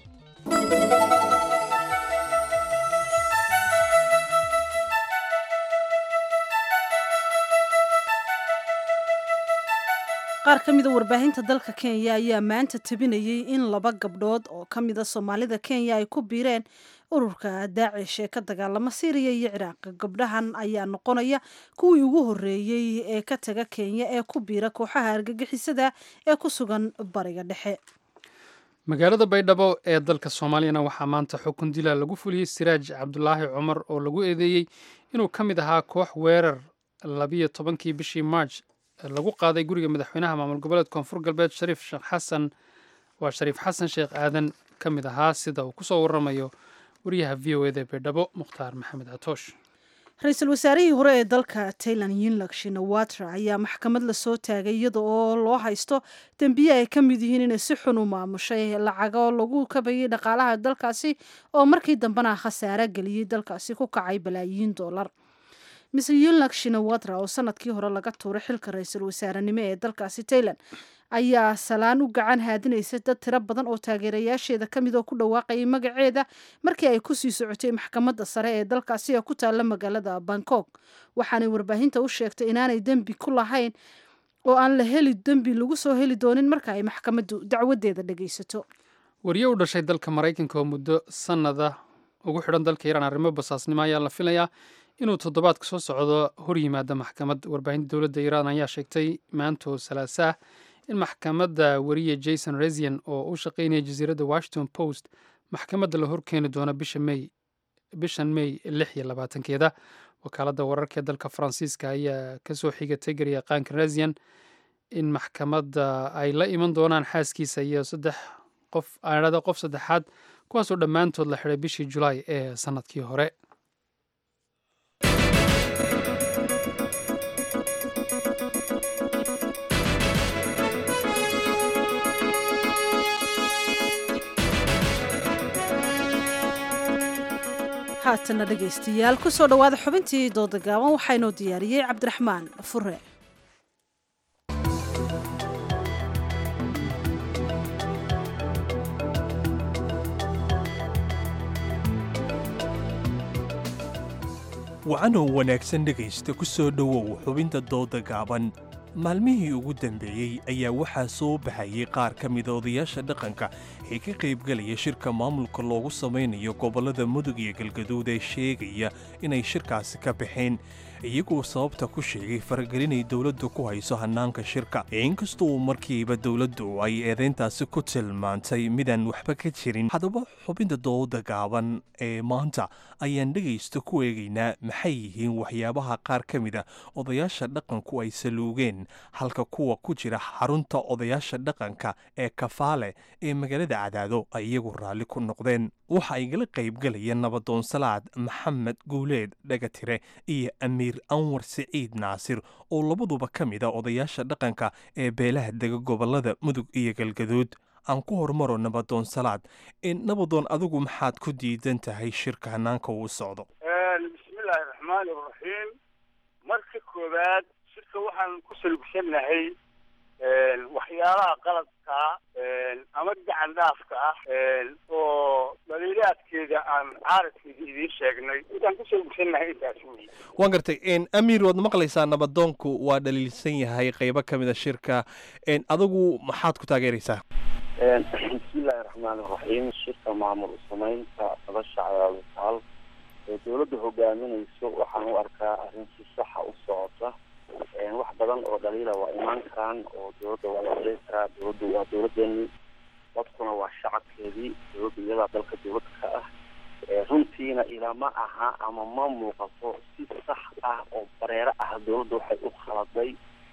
qaar ka mida warbaahinta dalka kenya ayaa maanta tabinayay in laba gabdhood oo ka mida soomaalida kenya ay ku biireen ururka daacish ee ka dagaalama syriya iyo ciraaq gabdhahan ayaa noqonaya kuwii ugu horeeyey ee ka taga kenya ee ku biira kooxaha argagixisada ee ku sugan bariga dhexe magaalada baydhabo ee dalka soomaaliyana waxaa maanta xukun dila lagu fuliyey siraaj cabdulaahi cumar oo lagu eedeeyey inuu ka mid ahaa koox weerar labiyo tobankii bishii march lagu qaaday guriga madaxweynaha maamul goboleed koonfur galbeed shariif sheekh xasan waa shariif xasan sheekh aadan ka mid ahaa sida uu kusoo waramayo wariyaha v o eda ee baydhabo mukhtaar maxamed catoosh ra-iisul wasaarihii hore ee dalka tailan yinlak shinawatra ayaa maxkamad lasoo taagay iyada oo loo haysto dembiye ay ka mid yihiin inay si xun u maamushay lacago lagu kabayay dhaqaalaha dalkaasi oo markii dambena khasaare geliyey dalkaasi ku kacay balaayiin doolar mise yunlak shinawatra oo sanadkii hore laga tuuray xilka ra-iisul wasaarenimo ee dalkaasi tailan ayaa salaan u gacan haadinaysa dad tiro badan oo taageerayaasheeda ka mid oo ku dhawaaqayay magaceeda markii ay kusii socotay maxkamadda sare ee dalkaasi ee ku taalla magaalada bangkok waxaanay warbaahinta u sheegtay inaanay dembi ku lahayn oo aan la heli dembi lagu soo heli doonin marka ay maxkamaddu dacwadeeda dhegaysato wariye u dhashay dalka maraykanka oo muddo sannada ugu xidhan dalka iiraan arrimo basaasnimo ayaa la filayaa inuu toddobaadka soo socdo hor yimaada maxkamad warbaahinta dowladda iiraan ayaa sheegtay maantoo salaasaah in maxkamadda wariye jason resian oo u shaqaynaya jasiiradda washington post maxkamadda la horkeeni doono bisha may bishan may lix iyo labaatankeeda wakaaladda wararka ee dalka faransiiska ayaa kasoo xigatay garyaqaanka resian in maxkamadda ay la iman doonaan xaaskiisa iyo saddex qof aanada qof saddexaad kuwaasoo dhammaantood la xidhay bishii julaay ee sannadkii hore haatana dhegaystayaal kusoo dhowaada xubintii dooda gaaban waxaynoo diyaariyey cabdiraxmaan fure wacanoo wanaagsan dhegaysta ku soo dhowow xubinta dooda gaaban maalmihii ugu dambeeyey ayaa waxaa soo baxayay qaar ka mida odayaasha dhaqanka ee ka qaybgalaya shirka maamulka loogu samaynayo gobollada mudug iyo galgaduud ee sheegaya inay shirkaasi ka baxeen iyagoo sababta ku sheegay faragelinay dowladdu ku hayso hannaanka shirka inkastoo markiiba dowladdu ay eedayntaasi ku tilmaantay midaan waxba ka jirin haddaba xubinta dooda gaaban ee maanta ayaan dhegaysta ku eegaynaa maxay yihiin waxyaabaha qaar ka mida odayaasha dhaqanku ay saluugeen halka kuwa ku jira xarunta odayaasha dhaqanka ee kafaale ee magaalada cadaado ay iyagu raalli ku noqdeen waxa igala qaybgalaya nabadoon salaad maxamed guuleed dhagatire iyo amiir anwar siciid naasir oo labaduba ka mid a odayaasha dhaqanka ee beelaha dega gobollada mudug iyo galgaduud aan ku hormaro nabadoon salaad nabadoon adigu maxaad ku diidan tahay shirka hanaanka uu socdo bismillaahi raxmaani raxiim marka koowaad shirka waxaan ku salugsannahay waxyaalaha qaladka ama gacan dhaafka ah oo dhaliilaadkeeda aan caaradkeeda idiin sheegnay intaan ku salugsannahay intaas wey waan gartay amiir waad maqlaysaa nabadoonku waa dhaliilsan yahay qaybo ka mida shirka adigu maxaad ku taageeraysaa bismillaahi raxmaani raxiim shirka maamul samaynta nolosha cadaadutaal ee dowladda hogaaminayso waxaan u arkaa arrin si saxa u socota wax badan oo dhaliila waa imaan karaan oo dowladda waa la dhali karaa dowladdu waa dowladeeni dadkuna waa shacabkeedii dowladda iyadaa dalka dowladda ka ah runtiina ilama aha ama ma muuqato si sax ah oo bareero ah dowladda waxay u khaladay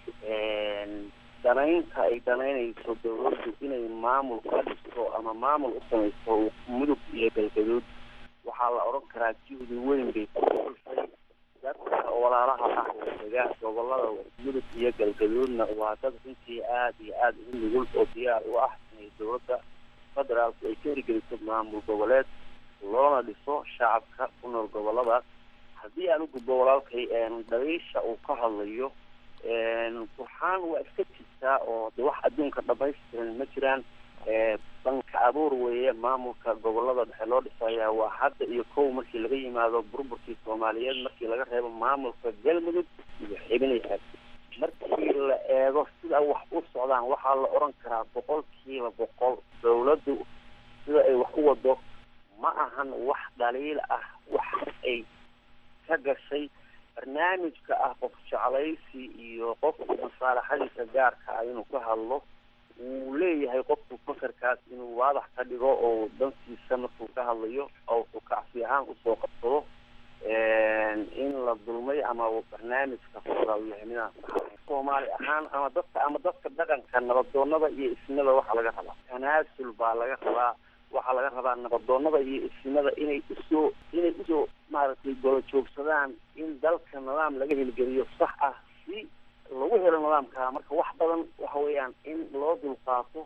danaynta ay danaynayso dowladdu inay maamul ka dhisto ama maamul u samaysto mudug iyo galgaduud waxaa la odhan karaa juhdi weyn bay ku xushay dadka walaalaha ah oo dega gobolada mudug iyo galgaduudna waa dad runtii aada iyo aada ugu nugul oo diyaar u ah inay dowladda federaalku ay ka hirgeliso maamul goboleed loona dhiso shacabka ku nool goboladaas haddii aan u gudbo walaalkay dhaliisha uu ka hadlayo burxaan waa iska jirtaa oo de wax adduunka dhamaystiran ma jiraan banka abuur weeye maamulka gobolada dhexe loo dhisaya waa hadda iyo kow markii laga yimaado burburkii soomaaliyeed markii laga reebo maamulka galmudug iyo xibinayaad markii la eego sida wax u socdaan waxaa la odhan karaa boqolkiiba boqol dowladdu sida ay wax u wado ma ahan wax dhaliil ah wax ay ka gashay barnaamijka ah qof jeclaysi iyo qofku masaalaxadiisa gaarka ah inuu ka hadlo wuu leeyahay qofku fakarkaas inuu waadax ka dhigo oo dantiisa markuu ka hadlayo oo wuxuu kacsi ahaan usoo qabsado in la dulmay ama barnaamijka fooda uu yahay midaan saxayn soomaali ahaan ama dadka ama dadka dhaqanka nabadoonada iyo isnada waxaa laga rabaa tanaasul baa laga rabaa waxaa laga rabaa nabadoonada iyo isnimada inay usoo inay usoo maaragtay golo joogsadaan in dalka nidaam laga hilgeliyo sax ah si lagu helo nidaamka marka wax badan waxa weeyaan in loo dulqaato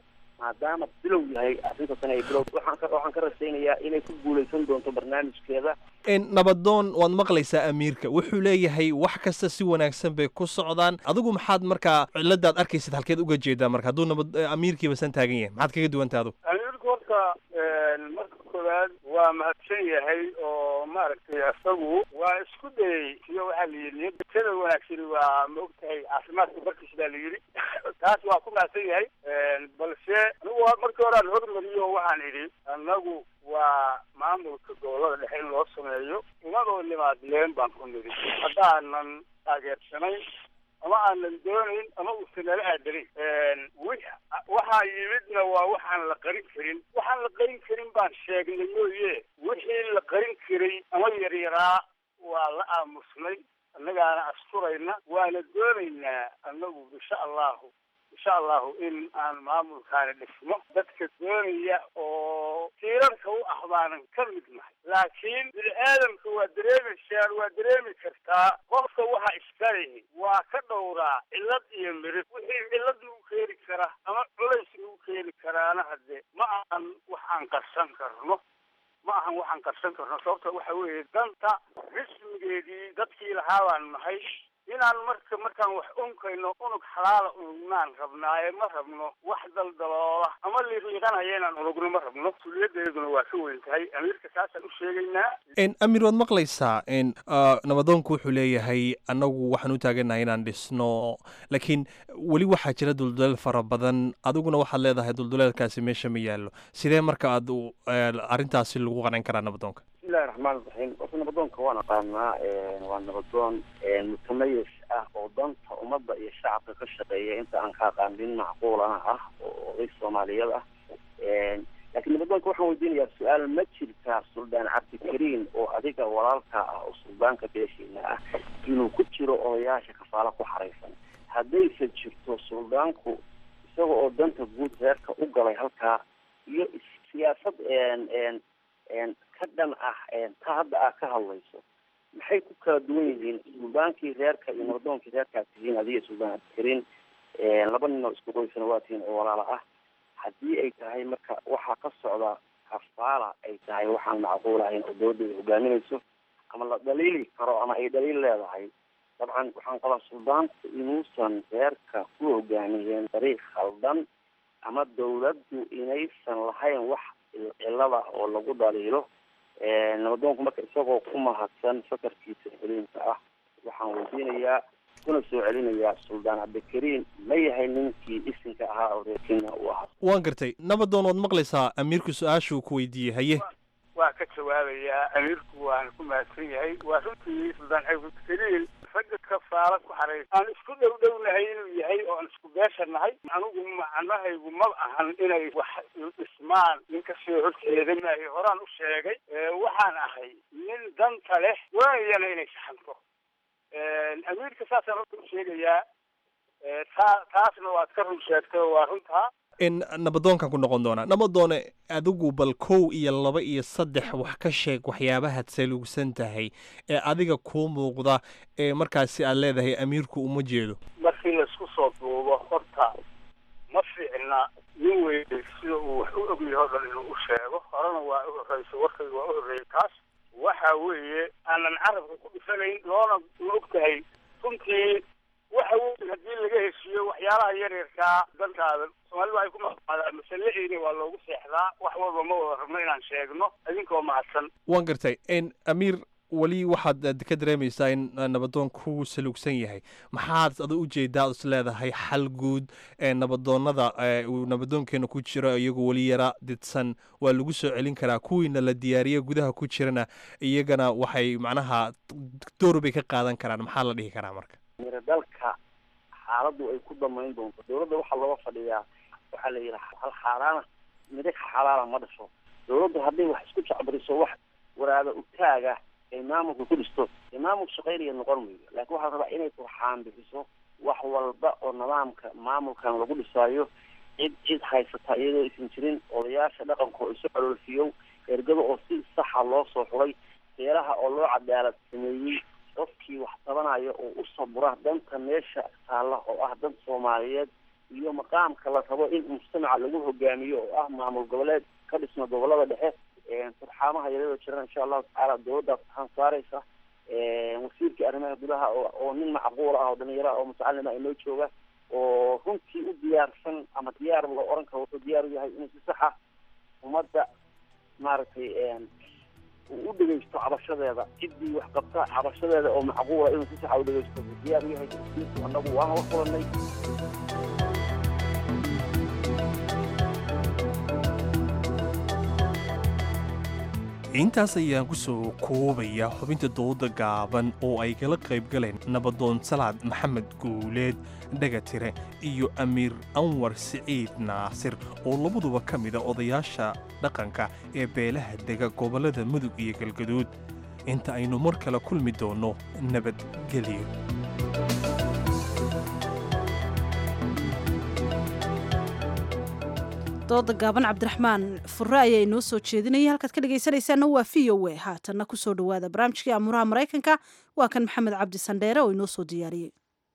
maadaama bilow yahay arrintaasna ay bilow waxaan ka waxaan ka rajaynayaa inay ku guuleysan doonto barnaamijkeeda nabadoon waad maqlaysaa amiirka wuxuu leeyahay wax kasta si wanaagsan bay ku socdaan adigu maxaad markaa ciladaad arkaysid halkeed uga jeedaa marka hadduu nabad amiirkiiba san taagan yahay maxaad kaga duwanta adu amiirku horta marka koowaad waa mahadsan yahay oo maaragtay isagu waa isku dayay iyo waxaa la yidhi niyada wanaagsani waa ma ogtahay caafimaadka barkiis baa la yidhi taas waa ku mahadsan yahay balse anigu markii hore aan hormariyo waxaan idhi annagu waa maamulka gobolada dhexe in loo sameeyo umadoo nimaadleen baan ku nidhi haddaanan taageersanayn ama aanan doonayn ama uusan nala aadarin waxaa yimidna waa waxaan la qarin karin waxaan la qarin karin baan sheegnay mooye wixii la qarin karay ama yaryaraa waa la aamusnay annagaana asturayna waana doonaynaa annagu insha allahu insha allahu in aan maamulkaani dhisno dadka doonaya oo tiirarka u ah baanan ka mid nahay laakiin bini aadamka waa dareemaysaan waa dareemi kartaa qofka waxa iskalihi waa ka dhowraa cillad iyo mirid wixii cillad lagu keeni kara ama culays lagu keeni karaana hadde ma ahan wax aan qarsan karno ma ahan waxaan qarsan karno sababta waxa weeye danta rismigeedii dadkii lahaa baan nahay inaan marka markaan wax unkayno unug xalaala unugnaan rabnaaye ma rabno wax daldaloola ama liiqliiqanaya inaan unugno ma rabno mas-uuliyadeeduna waa ka weyn tahay amiirka saasaan u sheegaynaa amiir waad maqlaysaa nabadoonku wuxuu leeyahay annagu waxaan u taaganahay inaan dhisno laakiin weli waxaa jira dulduleel fara badan adiguna waxaad leedahay dulduleelkaasi meesha ma yaallo sidee marka aad arrintaasi lagu qanan karaa nabadoonka bismillahi raxmaan raxiim horta nabadoonka waan aqaanaa waa nabadoon mutamayis ah oo danta ummadda iyo shacabka ka shaqeeya inta aan ka aqaan nin macquulana ah oo oday soomaaliyad ah laakiin nabadoonka waxaan weydiinayaa su-aal ma jirtaa suldaan cabdikariin oo adiga walaalka ah oo suldaanka beeshiina ah inuu ku jiro odayaasha kafaalo ku xaraysan haddayse jirto suldaanku isaga oo danta guud reerka u galay halkaa iyo siyaasad ka dhan ah ta hadda aad ka hadlayso maxay ku kala duwan yihiin suldaankii reerka iyo nabadoonkii reerkaad tihiin adiga suldaan cabdikariin laba nin oo isku qoysana waa tihiin oo walaala ah haddii ay tahay marka waxaa ka socda kafaala ay tahay waxaan macquul ahayn oo dawladda ay hogaaminayso ama la dhaliili karo ama ay dhaliil leedahay dabcan waxaan qabaa suldaanku inuusan reerka ku hogaamiyeen dariiq khaldan ama dawladdu inaysan lahayn wax cilada oo lagu dhaliilo nabadoonku marka isagoo ku mahadsan fakarkiisa celiinka ah waxaan weydiinayaa kuna soo celinayaa suldaan cabdikariin ma yahay ninkii isinka ahaa oo reer kenya uu ahaa waan gartay nabadoon waad maqlaysaa amiirku su-aashuu ku weydiiyey haye waa ka jawaabayaa amiirku waan ku mahadsan yahay waa runtii suldaan cabdikariin ragga kafaala ku xaraysa aan isku dhow dhownahay inuu yahay oo aan isku beesha nahay anigu macnahaygu ma ahan inay wax dhismaan nin kasoo horjeeda maayo horaan u sheegay waxaan ahay nin danta leh waayana inay saxanto amiirka saasaan horta u sheegayaa taa taasna waad ka run sheegtay oo waa runtaa nabadoonkan ku noqon doonaa nabadoone adigu bal kow iyo laba iyo saddex wax ka sheeg waxyaabahaad saluugsan tahay ee adiga kuu muuqda ee markaasi aad leedahay amiirku uma jeedo markii laisku soo duubo horta ma fiicna nin weyne sida uu wax u ogyahay o dhan inuu u sheego horena waa u horreysa warkayga waa u horreeyay taas waxa weeye aanan carabka ku dhifanayn loona ma og tahay runtii waxa weyn haddii laga heshiiyo waxyaalaha yaryarkaa dantaada soomaalida ay ku maqaadaan masaleeyna waa loogu seexdaa wax walba ma wada rabno inaan sheegno idinkoo mahadsan waan gartay amiir weli waxaad ka dareemaysaa in nabadoon ku saluugsan yahay maxaad ada ujeedaa is leedahay xal guud ee nabadoonada uu nabadoonkeena ku jiro iyagoo weli yara didsan waa lagu soo celin karaa kuwiina la diyaariye gudaha ku jirana iyagana waxay macnaha door bay ka qaadan karaan maxaa la dhihi karaa marka mira dalka xaaladdu ay ku damayn doonto dawladda waxaa looga fadhiyaa waxaa la yidhi hal xaaraana midig xalaala ma dhasho dawladdu hadday wax isku jacbariso wax waraada utaaga ay maamulka ku dhisto dee maamul shaqaynaya noqon maydo laakiin waxaa la rabaa inay turxaan bixiso wax walba oo nidaamka maamulkan lagu dhisaayo cid cid haysata iyadoo aysan jirin odayaasha dhaqanka oo isu caloolfiyow ergada oo si saxa loo soo xulay beelaha oo loo cadaalad sameeyey qofkii wax tabanaya oo u sabura danta meesha taalla oo ah dan soomaaliyeed iyo maqaamka la rabo in mujtamaca lagu hogaamiyo oo ah maamul goboleed ka dhisma gobolada dhexe turxaamaha yaryadoo jiraan insha allahu tacaala dowladdaas waxaan saaraysa wasiirka arrimaha gudaha oo oo nin macquul ah oo dhalinyaro ah oo mutacalima inoo jooga oo runtii u diyaarsan ama diyaar la oran karo wuxuu diyaar u yahay inuu si saxa ummadda maaragtay uu u dhegeysto cabashadeeda ciddii wax qabta cabashadeeda oo macquula inuu si saxa u dhegeysto wuxuu diyaar u yahay wasiirku annagu waana la kulanay intaas ayaan ku soo koobaya xubinta dooda gaaban oo ay kala qayb galeen nabadoon salaad maxamed guuleed dhagatire iyo amiir anwar siciid naasir oo labaduba ka mida odayaasha dhaqanka ee beelaha dega gobollada mudug iyo galgaduud inta aynu mar kale kulmi doonno nabadgelyo dooda gaaban cabdiraxmaan fure ayaa inoo soo jeedinayay halkaad ka dhegaysanaysaana waa v o a haatanna ku soo dhowaada barnaamijkii amuuraha maraykanka waa kan maxamed cabdi sandheere oo inoo soo diyaariyey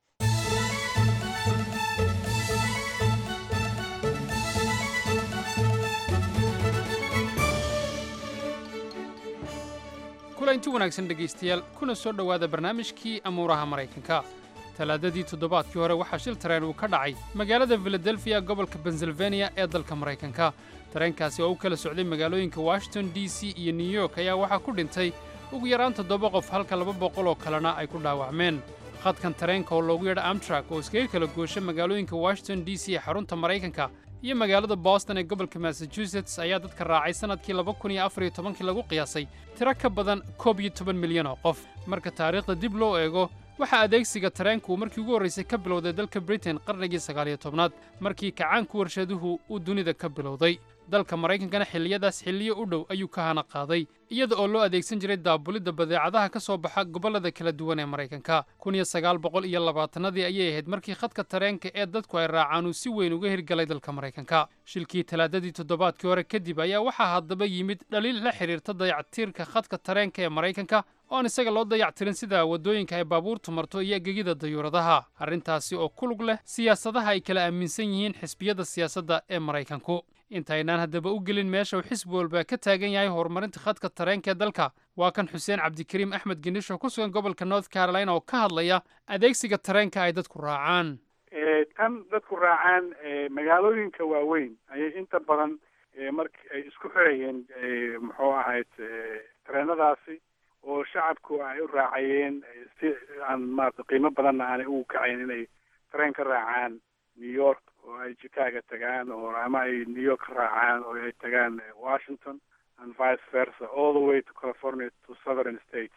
kulanti wanaagsan dhegaystayaal kuna soo dhowaada barnaamijkii amuuraha maraykanka talaadadii toddobaadkii hore waxaa shil tareen uu ka dhacay magaalada filadelfiya gobolka pensilvaniya ee dalka maraykanka tareenkaasi oo u kala socday magaalooyinka washington d c iyo new york ayaa waxaa ku dhintay ugu yaraan toddoba qof halka laba boqol oo kalena ay ku dhaawacmeen khadkan tareenka oo loogu yadha amtrak oo iskaga kala goosha magaalooyinka washington d c ee xarunta maraykanka iyo magaalada boston ee gobolka massachusetts ayaa dadka raacay sannadkii laba kun iyo afar iyo tobankii lagu qiyaasay tiro ka badan koob iyo toban milyan oo qof marka taariikhda dib loo eego waxaa adeegsiga tareenku markii ugu horraysay ka bilowday dalka britain qarnigii sagaaliyo tobnaad markii kacaanku warshaduhu uu dunida ka bilowday dalka maraykankana xilliyadaas xilliyo u dhow ayuu ka hana qaaday iyada oo loo adeegsan jiray daabulidda badeecadaha ka soo baxa gobollada kala duwan ee maraykanka kun iyo sagaal boqol iyo labaatannadii ayay ahayd markii khadka tareenka ee dadku ay raacaan uu si weyn uga hirgalay dalka maraykanka shilkii talaadadii toddobaadkii hore kadib ayaa waxaa haddaba yimid dhaliil la xidhiirta dayactiirka khadka tareenka ee maraykanka oon isaga loo dayactirin sida waddooyinka ay baabuurtu marto iyo gegida dayuuradaha arrintaasi oo ku lug leh siyaasadaha ay kala aaminsan yihiin xisbiyada siyaasadda ee maraykanku intaynaan haddaba u gelin meesha uu xisbi walba ka taagan yahay horumarinta khadka tareenka ee dalka waa kan xuseen cabdikariim axmed gendhish oo ku sugan gobolka north carolina oo ka hadlaya adeegsiga tareenka ay dadku raacaan tan dadku raacaan magaalooyinka waaweyn ayay inta badan marki ay isku xirayeen muxuu ahayd tareenadaasi oo shacabku ay u raacayeen si aan maarata qiimo badanna aanay ugu kacayn inay tareen ka raacaan new york oo ay chicago tagaan oo ama ay new york ka raacaan oo ay tagaan washington and vice versa all the way to california to southern states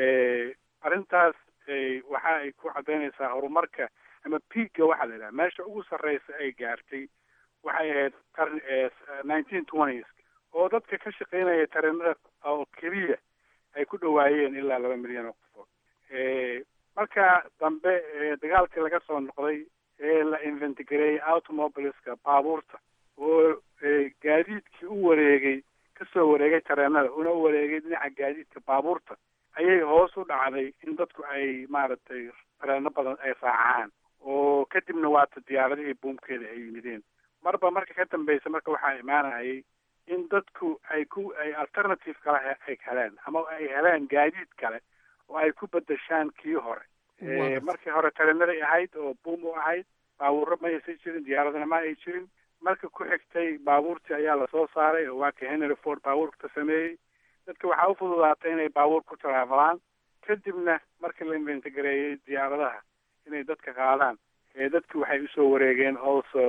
arrintaas waxa ay ku caddaynaysaa horumarka ama peakga waxaa la yidhaha meesha ugu sarreysa ay gaartay waxay ahayd qarni nineteen twenties oo dadka ka shaqaynaya tareenada oo keliya ay ku dhowaayeen ilaa laba milyan oo qofood marka dambe dagaalkii laga soo noqday ee la inventigareeyey automobileska baabuurta oo gaadiidkii u wareegay kasoo wareegay tareenada una u wareegay dhinaca gaadiidka baabuurta ayay hoos u dhacday in dadku ay maaragtay tareeno badan ay raacaan oo kadibna waata diyaaradihii buumkeeda ay yimideen marba marka ka dambeysa marka waxaa imaanayay in dadku ay ku ay alternative kale ay heleen ama ay heleen gaadiid kale oo ay ku bedeshaan kii hore markii hore tareenaday ahayd oo buum u ahayd baabuurro ma aysan jirin diyaaradana ma ay jirin marka ku xigtay baabuurtii ayaa lasoo saaray oo waa ka henry ford baabuurka sameeyey dadka waxaa u fududaatay inay baabuur ku taraafalaan kadibna markii la inventigareeyey diyaaradaha inay dadka qaadaan dadki waxay usoo wareegeen also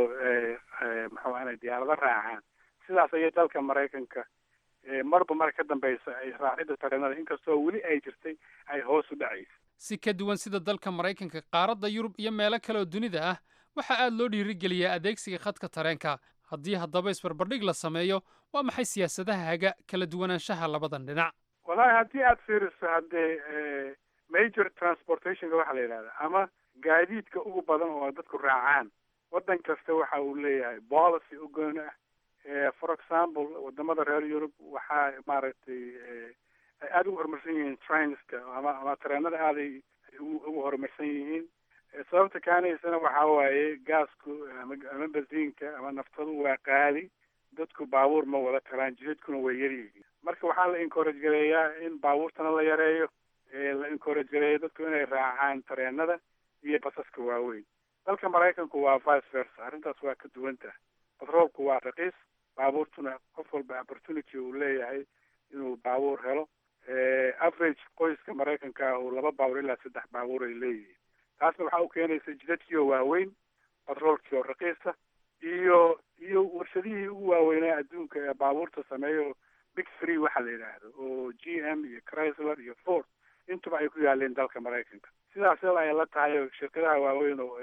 muxuu inay diyaarado raacaan sidaas ayay dalka maraykanka marba marka ka dambeysa ay raacidda tareenada inkastoo weli ay jirtay ay hoos u dhacaysa si ka duwan sida dalka maraykanka qaaradda yurub iyo meelo kale oo dunida ah waxaa aad loo dhiirigeliyaa adeegsiga khadka tareenka haddii haddaba isbarbardhig la sameeyo waa maxay siyaasadaha haga kala duwanaanshaha labadan dhinac wallahi haddii aad fiiriso haddee major transportationka waxaa la yidhahda ama gaadiidka ugu badan oo dadku raacaan waddan kasta waxa uu leeyahay policy u gooni ah for example wadamada reer yurub waxaa maaragtay ay aada ugu horumarsan yihiin trainska ama ama tareenada aaday ugu horumarsan yihiin sababta kaanaysana waxaa waaye gaasku ama ama basiinka ama naftadu waa qaali dadku baabuur ma wada karaan jidadkuna way yaryihiin marka waxaa la encourage gareeyaa in baabuurtana la yareeyo la encourage gareeyo dadku inay raacaan tareenada iyo basaska waaweyn dalka maraykanku waa vice versa arrintaas waa ka duwan tahay batroolku waa raqiis baabuurtuna qof walba opportunity uu leeyahay inuu baabuur helo average qoyska maraykanka uu laba baabuur ilaa saddex baabuur ay leeyihiin taasna waxaa u keenaysa jidadkiioo waaweyn batroolkii oo raqiisa iyo iyo warshadihii ugu waaweynaa adduunka ee baabuurta sameeyo big three waxa la yidhaahdo oo g m iyo chrysler iyo ford intuba ay ku yaaleen dalka maraykanka sidaas yal ay la tahay shirkadaha waaweyn oo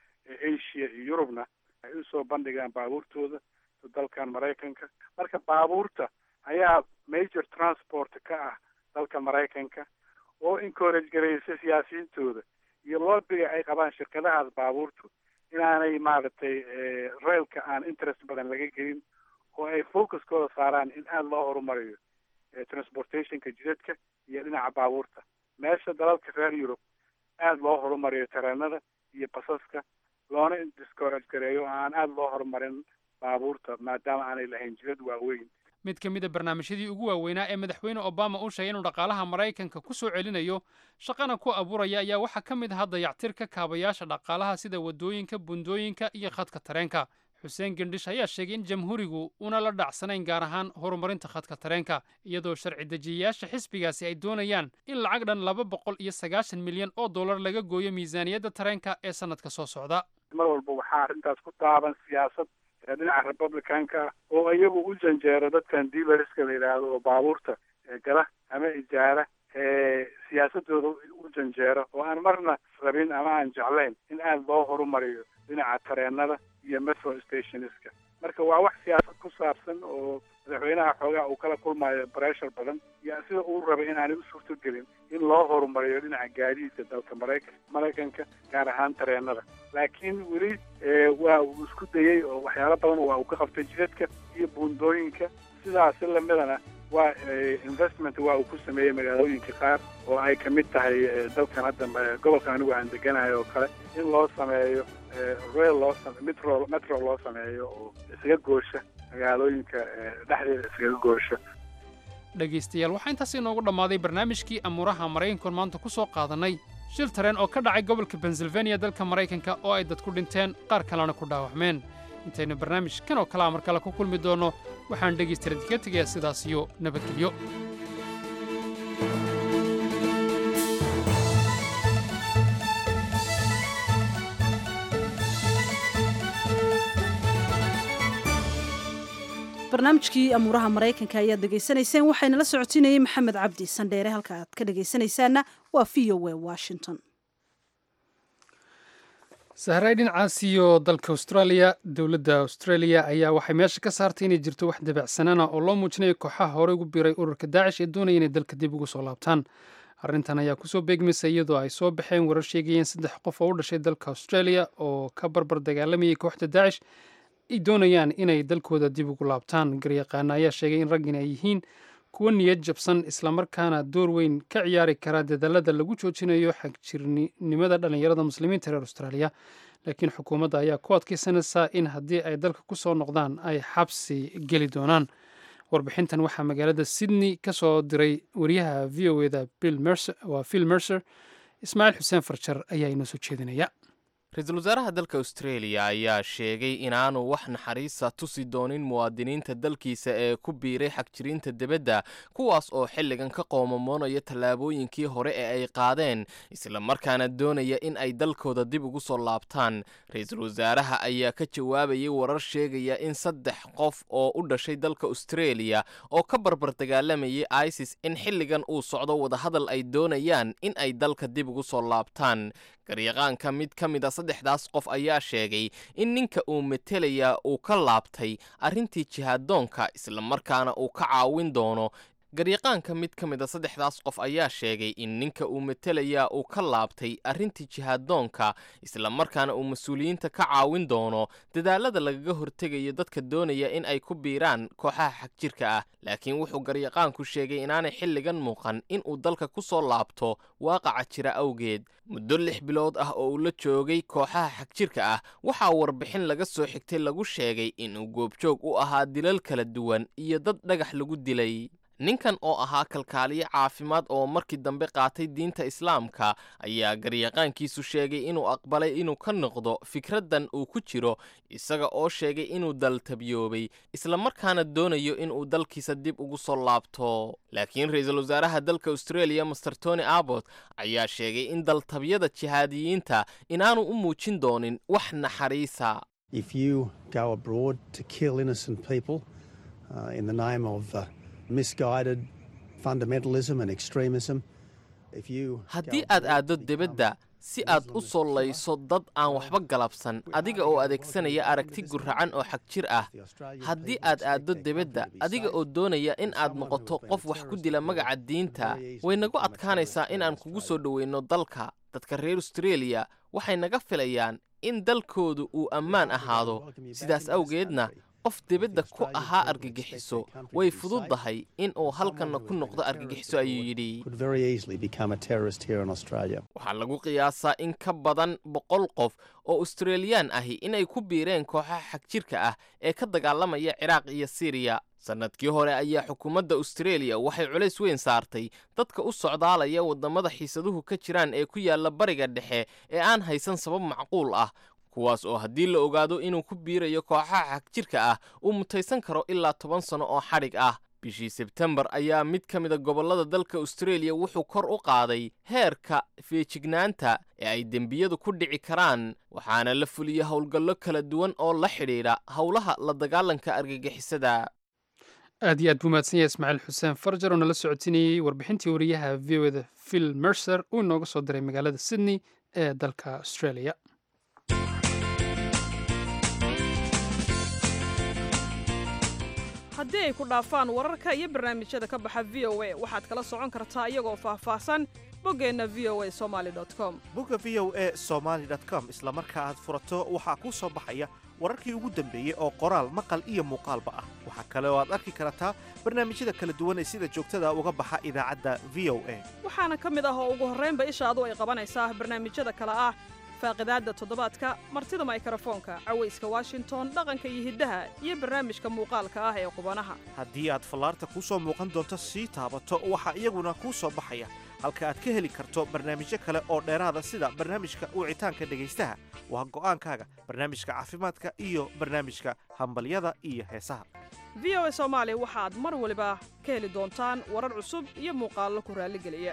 asia iyo yurubna ay usoo bandhigaan baabuurtooda dalkan maraykanka marka baabuurta ayaa major transport ka ah dalka maraykanka oo encourage garaysa siyaasiyiintooda iyo loobiga ay qabaan shirkadahaas baabuurtu inaanay maaragtay railka aan interest badan laga gelin oo ay focuskooda saaraan in aada loo horumariyo transportationka jidadka iyo dhinaca baabuurta meesha dalalka reer yurub aada loo horumariyo tareenada iyo basaska loona discourage gareeyo oo aan aada loo horumarin baabuurta maadaama aanay lahayn jidad waaweyn mid ka mid a barnaamijyadii ugu waaweynaa ee madaxweyne obama uu sheegay inuu dhaqaalaha maraykanka ku soo celinayo shaqana ku abuuraya ayaa waxaa ka mid ahaa dayactirka kaabayaasha dhaqaalaha sida waddooyinka bundooyinka iyo khadka tareenka xuseen gendhish ayaa sheegay in jamhuurigu una la dhacsanayn gaar ahaan horumarinta khadka tareenka iyadoo sharci dejiyayaasha xisbigaasi ay doonayaan in lacag dhan laba boqol iyo sagaashan milyan oo dollar laga gooyo miisaaniyadda tareenka ee sannadka soo socda mar walba waxaa arrintaas ku taaban siyaasad dhinaca republicanka oo iyagu u janjeero dadkan dealerska la yidhaahdo oo baabuurta gala ama ijaara siyaasadooda u janjeero oo aan marna rabin ama aan jeclayn in aada loo horumariyo dhinaca tareenada iyo metro stationska marka waa wax siyaasad ku saabsan oo madaxweynaha xoogaa uu kala kulmayo bressure badan iyo sida uu rabay inaanay u suurtogelin in loo horumariyo dhinaca gaadiidka dalka maraykan maraykanka gaar ahaan tareenada laakiin weli waa uu isku dayey oo waxyaalo badan waa uu ka qabtay jidadka iyo buundooyinka sidaasi lamidana waa investment waa uu ku sameeyey magaalooyinka qaar oo ay ka mid tahay dalkan hadda gobolkan anigu aan deganayo oo kale in loo sameeyo rail loo metro metro loo sameeyo oo isaga goosha magaalooyinka dhexdeeda iskaga goosha dhegaystayaal waxaa intaas inoogu dhammaaday barnaamijkii amuuraha maraykankoon maanta ku soo qaadannay shil tareen oo ka dhacay gobolka pennsylvania dalka maraykanka oo ay dadku dhinteen qaar kalena ku dhaawacmeen intaynu barnaamij kan oo kalea mar kale ku kulmi doonno waxaan dhegaystayaal idinka tegayaa sidaas iyo nabadgelyo barnaamijkii amuuraha maraykanka ayaad dhegaysanayseen waxaynala socotinayey maxamed cabdi sandheere halka aad ka dhegaysanaysaanna waa v o w washington sahray dhinacaas iyo dalka australia dowladda australia ayaa waxay meesha ka saartay inay jirto wax dabacsanana oo loo muujinayo kooxaha horey ugu biiray ururka daacish ee doonaya inay dalka dib ugu soo laabtaan arrintan ayaa kusoo beegmaysa iyadoo ay soo baxeen warar sheegayeen saddex qof oo u dhashay dalka australia oo ka barbar dagaalamayay kooxda daacish ay doonayaan inay dalkooda dib ugu laabtaan garyaqaana ayaa sheegay in raggan ay yihiin kuwo niyad jabsan islamarkaana door weyn ka ciyaari kara dadaalada lagu joojinayo xagjirnimada dhallinyarada muslimiinta reer austraaliya laakiin xukuumadda ayaa ku adkaysanaysaa in haddii ay dalka ku soo noqdaan ay xabsi geli doonaan warbixintan waxaa magaalada sydney ka soo diray wariyaha v o eda waa phil mercer ismaaciil xuseen farjar ayaa inoo soo jeedinaya ra-iisul wasaaraha dalka australia ayaa sheegay inaanu wax naxariisa tusi doonin muwaadiniinta dalkiisa ee ku biiray xagjiriinta debadda kuwaas oo xilligan ka qoomamoonaya tallaabooyinkii hore ee ay qaadeen islamarkaana doonaya in ay dalkooda dib ugu soo laabtaan ra-iisul wasaaraha ayaa ka jawaabayay warar sheegaya in saddex qof oo u dhashay dalka australia oo ka barbar dagaalamayay isis in xilligan uu socdo wadahadal ay doonayaan in ay dalka dib ugu soo laabtaan garyaqaanka mid ka mid a saddexdaas qof ayaa sheegay in ninka uu metelayaa uu ka laabtay arrintii jihaadoonka islamarkaana uu ka caawin doono garyaqaanka mid ka mid a saddexdaas qof ayaa sheegay in ninka uu metelayaa uu ka laabtay arrintii jihaaddoonka islamarkaana uu mas-uuliyiinta ka caawin doono dadaalada lagaga hortegayo dadka doonaya in ay ku biiraan kooxaha xagjirka ah laakiin wuxuu garyaqaanku sheegay inaanay xilligan muuqan in uu dalka ku soo laabto waaqaca jira awgeed muddo lix bilood ah oo uu la joogay kooxaha xagjirka ah waxaa warbixin laga soo xigtay lagu sheegay inuu goobjoog u ahaa dilal kala duwan iyo dad dhagax lagu dilay ninkan oo ahaa kalkaaliye caafimaad oo markii dambe qaatay diinta islaamka ayaa garyaqaankiisu sheegay inuu aqbalay inuu ka noqdo fikraddan uu ku jiro isaga oo sheegay inuu daltabyoobay islamarkaana doonayo inuu dalkiisa dib ugu soo laabto laakiin ra-iisul wasaaraha dalka australia master tony abbot ayaa sheegay in daltabyada jihaadiyiinta inaanu u muujin doonin wax naxariisa If you go abroad to kill innocent people uh, in the name of uh, misguided fundamentalism and extremism, if you haddii aad aaddo debadda si aad u soo layso dad aan waxba galabsan adiga oo adeegsanaya aragti guracan oo xag jir ah haddii aad aaddo debadda adiga oo doonaya in aad noqoto qof wax ku dila magaca diinta way nagu adkaanaysaa in aan kugu soo dhoweyno dalka dadka reer australia waxay naga filayaan in dalkoodu uu ammaan ahaado sidaas awgeedna qof debadda ku ahaa argagixiso way fududdahay in uu halkanna ku noqdo argagixiso ayuu yidhi could very easily become a terrorist here in Australia. waxaa lagu qiyaasaa in ka badan boqol qof oo australiyaan ahi inay ku biireen kooxaha xagjirka ah ee ka dagaalamaya ciraaq iyo siriya sannadkii hore ayaa xukuumadda australia waxay culays weyn saartay dadka u socdaalaya waddamada xiisaduhu ka jiraan ee ku yaalla bariga dhexe ee aan haysan sabab macquul ah kuwaas oo haddii la ogaado inuu ku biirayo kooxaha xagjirka ah uu mutaysan karo ilaa toban sanno oo xadhig ah bishii sebtembar ayaa mid ka mida gobollada dalka australia wuxuu kor u qaaday heerka feejignaanta ee ay dembiyadu ku dhici karaan waxaana la fuliyey howlgallo kala duwan oo la xidhiidha howlaha la dagaalanka argagixisada aad iyo aad buu mahadsan yahay ismaaciil xuseen farjar oo nala socotinayey warbixintii wariyaha v o da phil mercer uu inooga soo diray magaalada sydney ee dalka australia haddii ay ku dhaafaan wararka iyo barnaamijyada ka baxa v o a waxaad kala socon kartaa iyagoo faahfaahsan boggeenna v o a somaali com bogga v o a somaali com isla marka aad furato waxaa kuu soo baxaya wararkii ugu dambeeyey oo qoraal maqal iyo muuqaalba ah waxaa kale oo aad arki kartaa barnaamijyada kala duwan ee sida joogtada uga baxa idaacadda v o a waxaana ka mid ah oo ugu horraynba ishaadu ay qabanaysaa barnaamijyada kale ah faaqidaadda toddobaadka martida maykrofoonka cawayska washington dhaqanka iyo hiddaha iyo barnaamijka muuqaalka ah ee qubanaha haddii aad fallaarta kuu soo muuqan doonto sii taabato waxaa iyaguna kuu soo baxaya halka aad ka heli karto barnaamijyo kale oo dheeraada sida barnaamijka wicitaanka dhegaystaha waa go'aankaaga barnaamijka caafimaadka iyo barnaamijka hambalyada iyo heesaha v o a soomaali waxaad mar waliba ka heli doontaan warar cusub iyo muuqaallo ku raalligeliya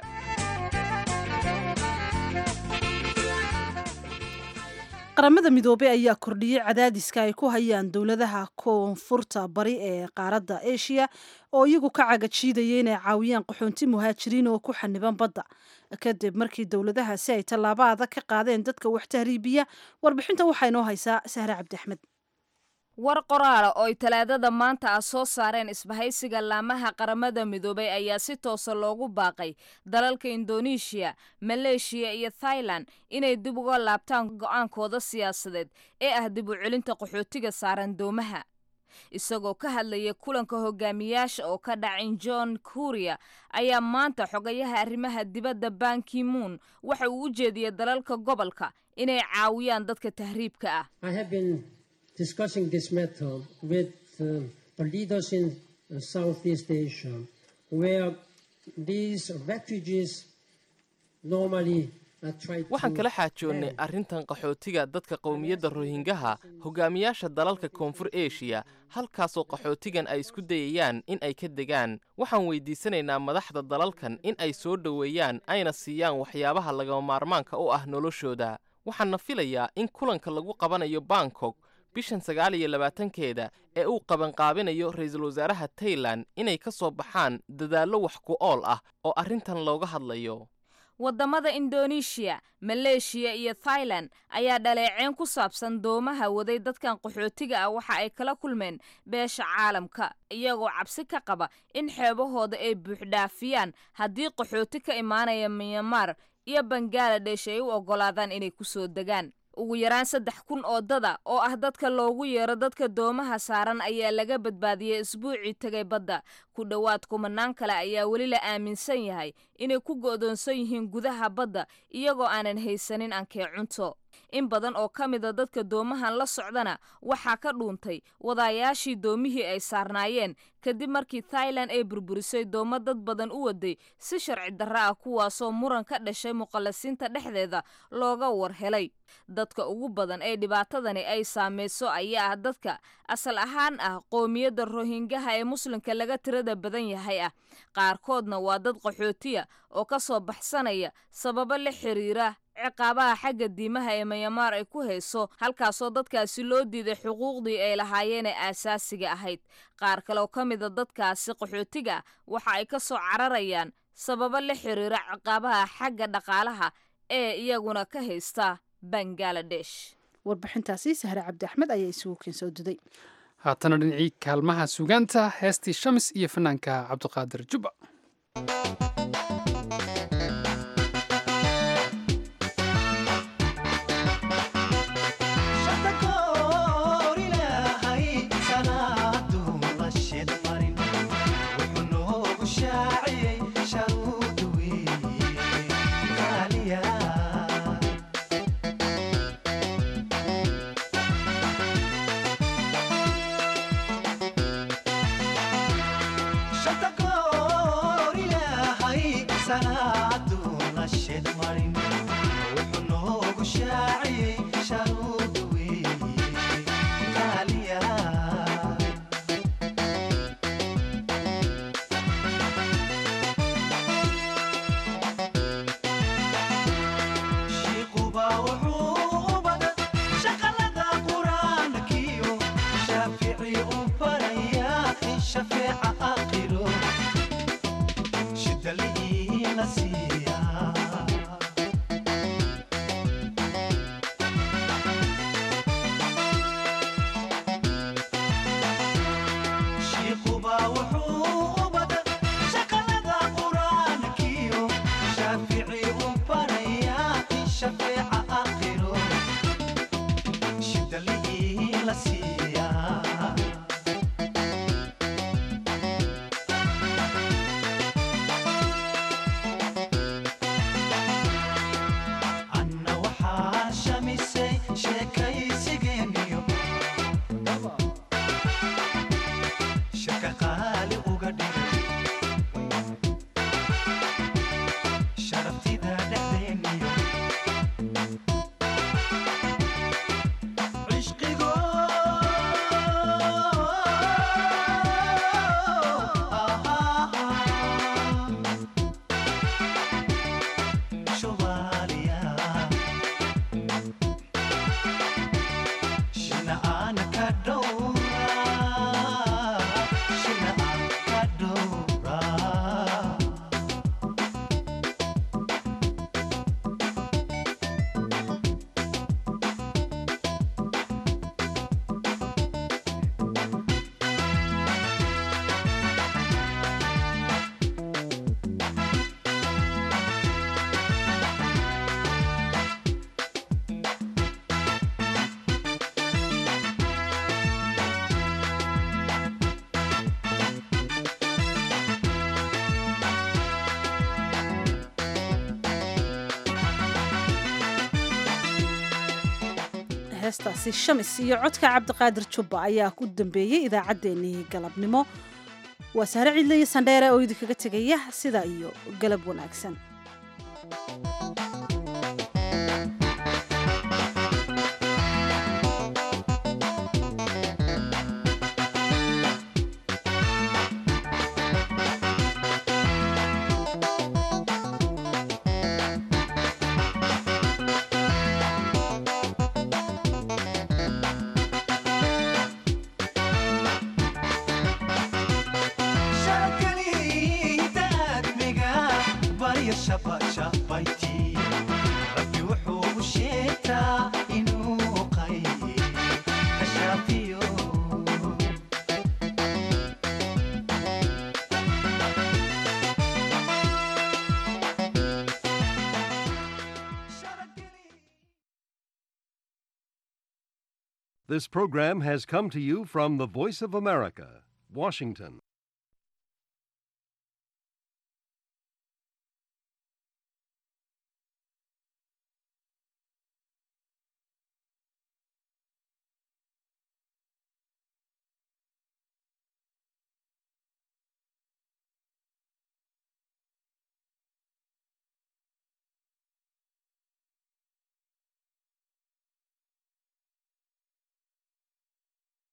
qaramada midoobey ayaa kordhiyey cadaadiska ay ku hayaan dowladaha koonfurta bari ee qaaradda eshiya oo iyagu ka cagajiidaya inay caawiyaan qaxoonti muhaajiriin oo ku xaniban badda kadib markii dowladahaasi ay tallaabo adag ka qaadeen dadka wax tahriibiya warbixinta waxaa inoo haysaa sahre cabdi axmed war qoraala oo ay talaadada maanta ah soo saareen isbahaysiga laamaha qaramada midoobay ayaa si toosa loogu baaqay dalalka indoneeshiya maleeshiya iyo thailand inay dib uga laabtaan go'aankooda siyaasadeed ee ah dib u celinta qaxootiga saaran doomaha isagoo ka hadlaya kulanka hogaamiyaasha oo ka dhacin john kuriya ayaa maanta xogayaha arrimaha dibadda bankimuun waxa uu u jeediyey dalalka gobolka inay caawiyaan dadka tahriibka ah discussing this matter with uh, the leaders in uh, Southeast Asia, where these refugees normally waxaan kala xaajoonnay arrintan qaxootiga dadka qowmiyadda rohingaha hogaamiyaasha dalalka koonfur eshiya halkaasoo qaxootigan ay isku dayayaan in ay ka degaan waxaan weydiisanaynaa madaxda dalalkan in ay soo dhoweeyaan ayna siiyaan waxyaabaha lagama maarmaanka u ah noloshooda waxaana filayaa in kulanka lagu qabanayo bangkok bishan sagaal iyo labaatankeeda ee uu qabanqaabinayo ra-iisul wasaaraha tailan inay ka soo baxaan dadaallo wax ku ool ah oo arrintan looga hadlayo waddamada indoneeshiya maleeshiya iyo thailand ayaa dhaleeceen ku saabsan doomaha waday dadkan qaxootiga ah waxa ay kala kulmeen beesha caalamka iyagoo cabsi ka qaba in xeebahooda ay buuxdhaafiyaan haddii qaxooti ka imaanaya myanmar iyo bangaladesh ay u oggolaadaan inay ku soo degaan ugu yaraan saddex kun oo dada oo ah dadka loogu yeero dadka doomaha saaran ayaa laga badbaadiyey isbuucii tegay badda ku dhowaad kumanaan kale ayaa weli la aaminsan yahay inay ku go'doonsan yihiin gudaha badda iyagoo aanan haysanin ankee cunto in badan oo ka mida dadka doomahan la socdana waxaa ka dhuuntay wadaayaashii doomihii ay saarnaayeen kadib markii thailand ay burburisay doomo dad badan u waday si sharci darro ah kuwaasoo muran ka dhashay muqallasiinta dhexdeeda looga war helay dadka ugu badan ee dhibaatadani ay saamayso ayaa ah dadka asal ahaan ah qoomiyadda rohingaha ee muslimka laga tirada badan yahay ah qaarkoodna waa dad qaxootiya oo ka soo baxsanaya sababo la xiriira ciqaabaha xagga diimaha ee mayamaar ay ku hayso halkaasoo dadkaasi loo diiday xuquuqdii ay lahaayeen ee aasaasiga ahayd qaar kale oo ka mida dadkaasi qaxootiga waxa ay ka soo cararayaan sababo la xiriira ciqaabaha xagga dhaqaalaha ee iyaguna ka haysta bangaladesh warbixintaasi sahre cabdi axmed ayaa isugu keensoo duday haatana dhinacii kaalmaha sugaanta heestii shamis iyo fanaanka cabdiqaadir jubba heestaasi shamis iyo codka cabdiqaadir jubba ayaa ku dambeeyey idaacaddeenii galabnimo waa sahre cidle iyo sandheere oo idinkaga tegaya sidaa iyo galab wanaagsan Shabba shabba This program has come to you from the Voice of America, Washington.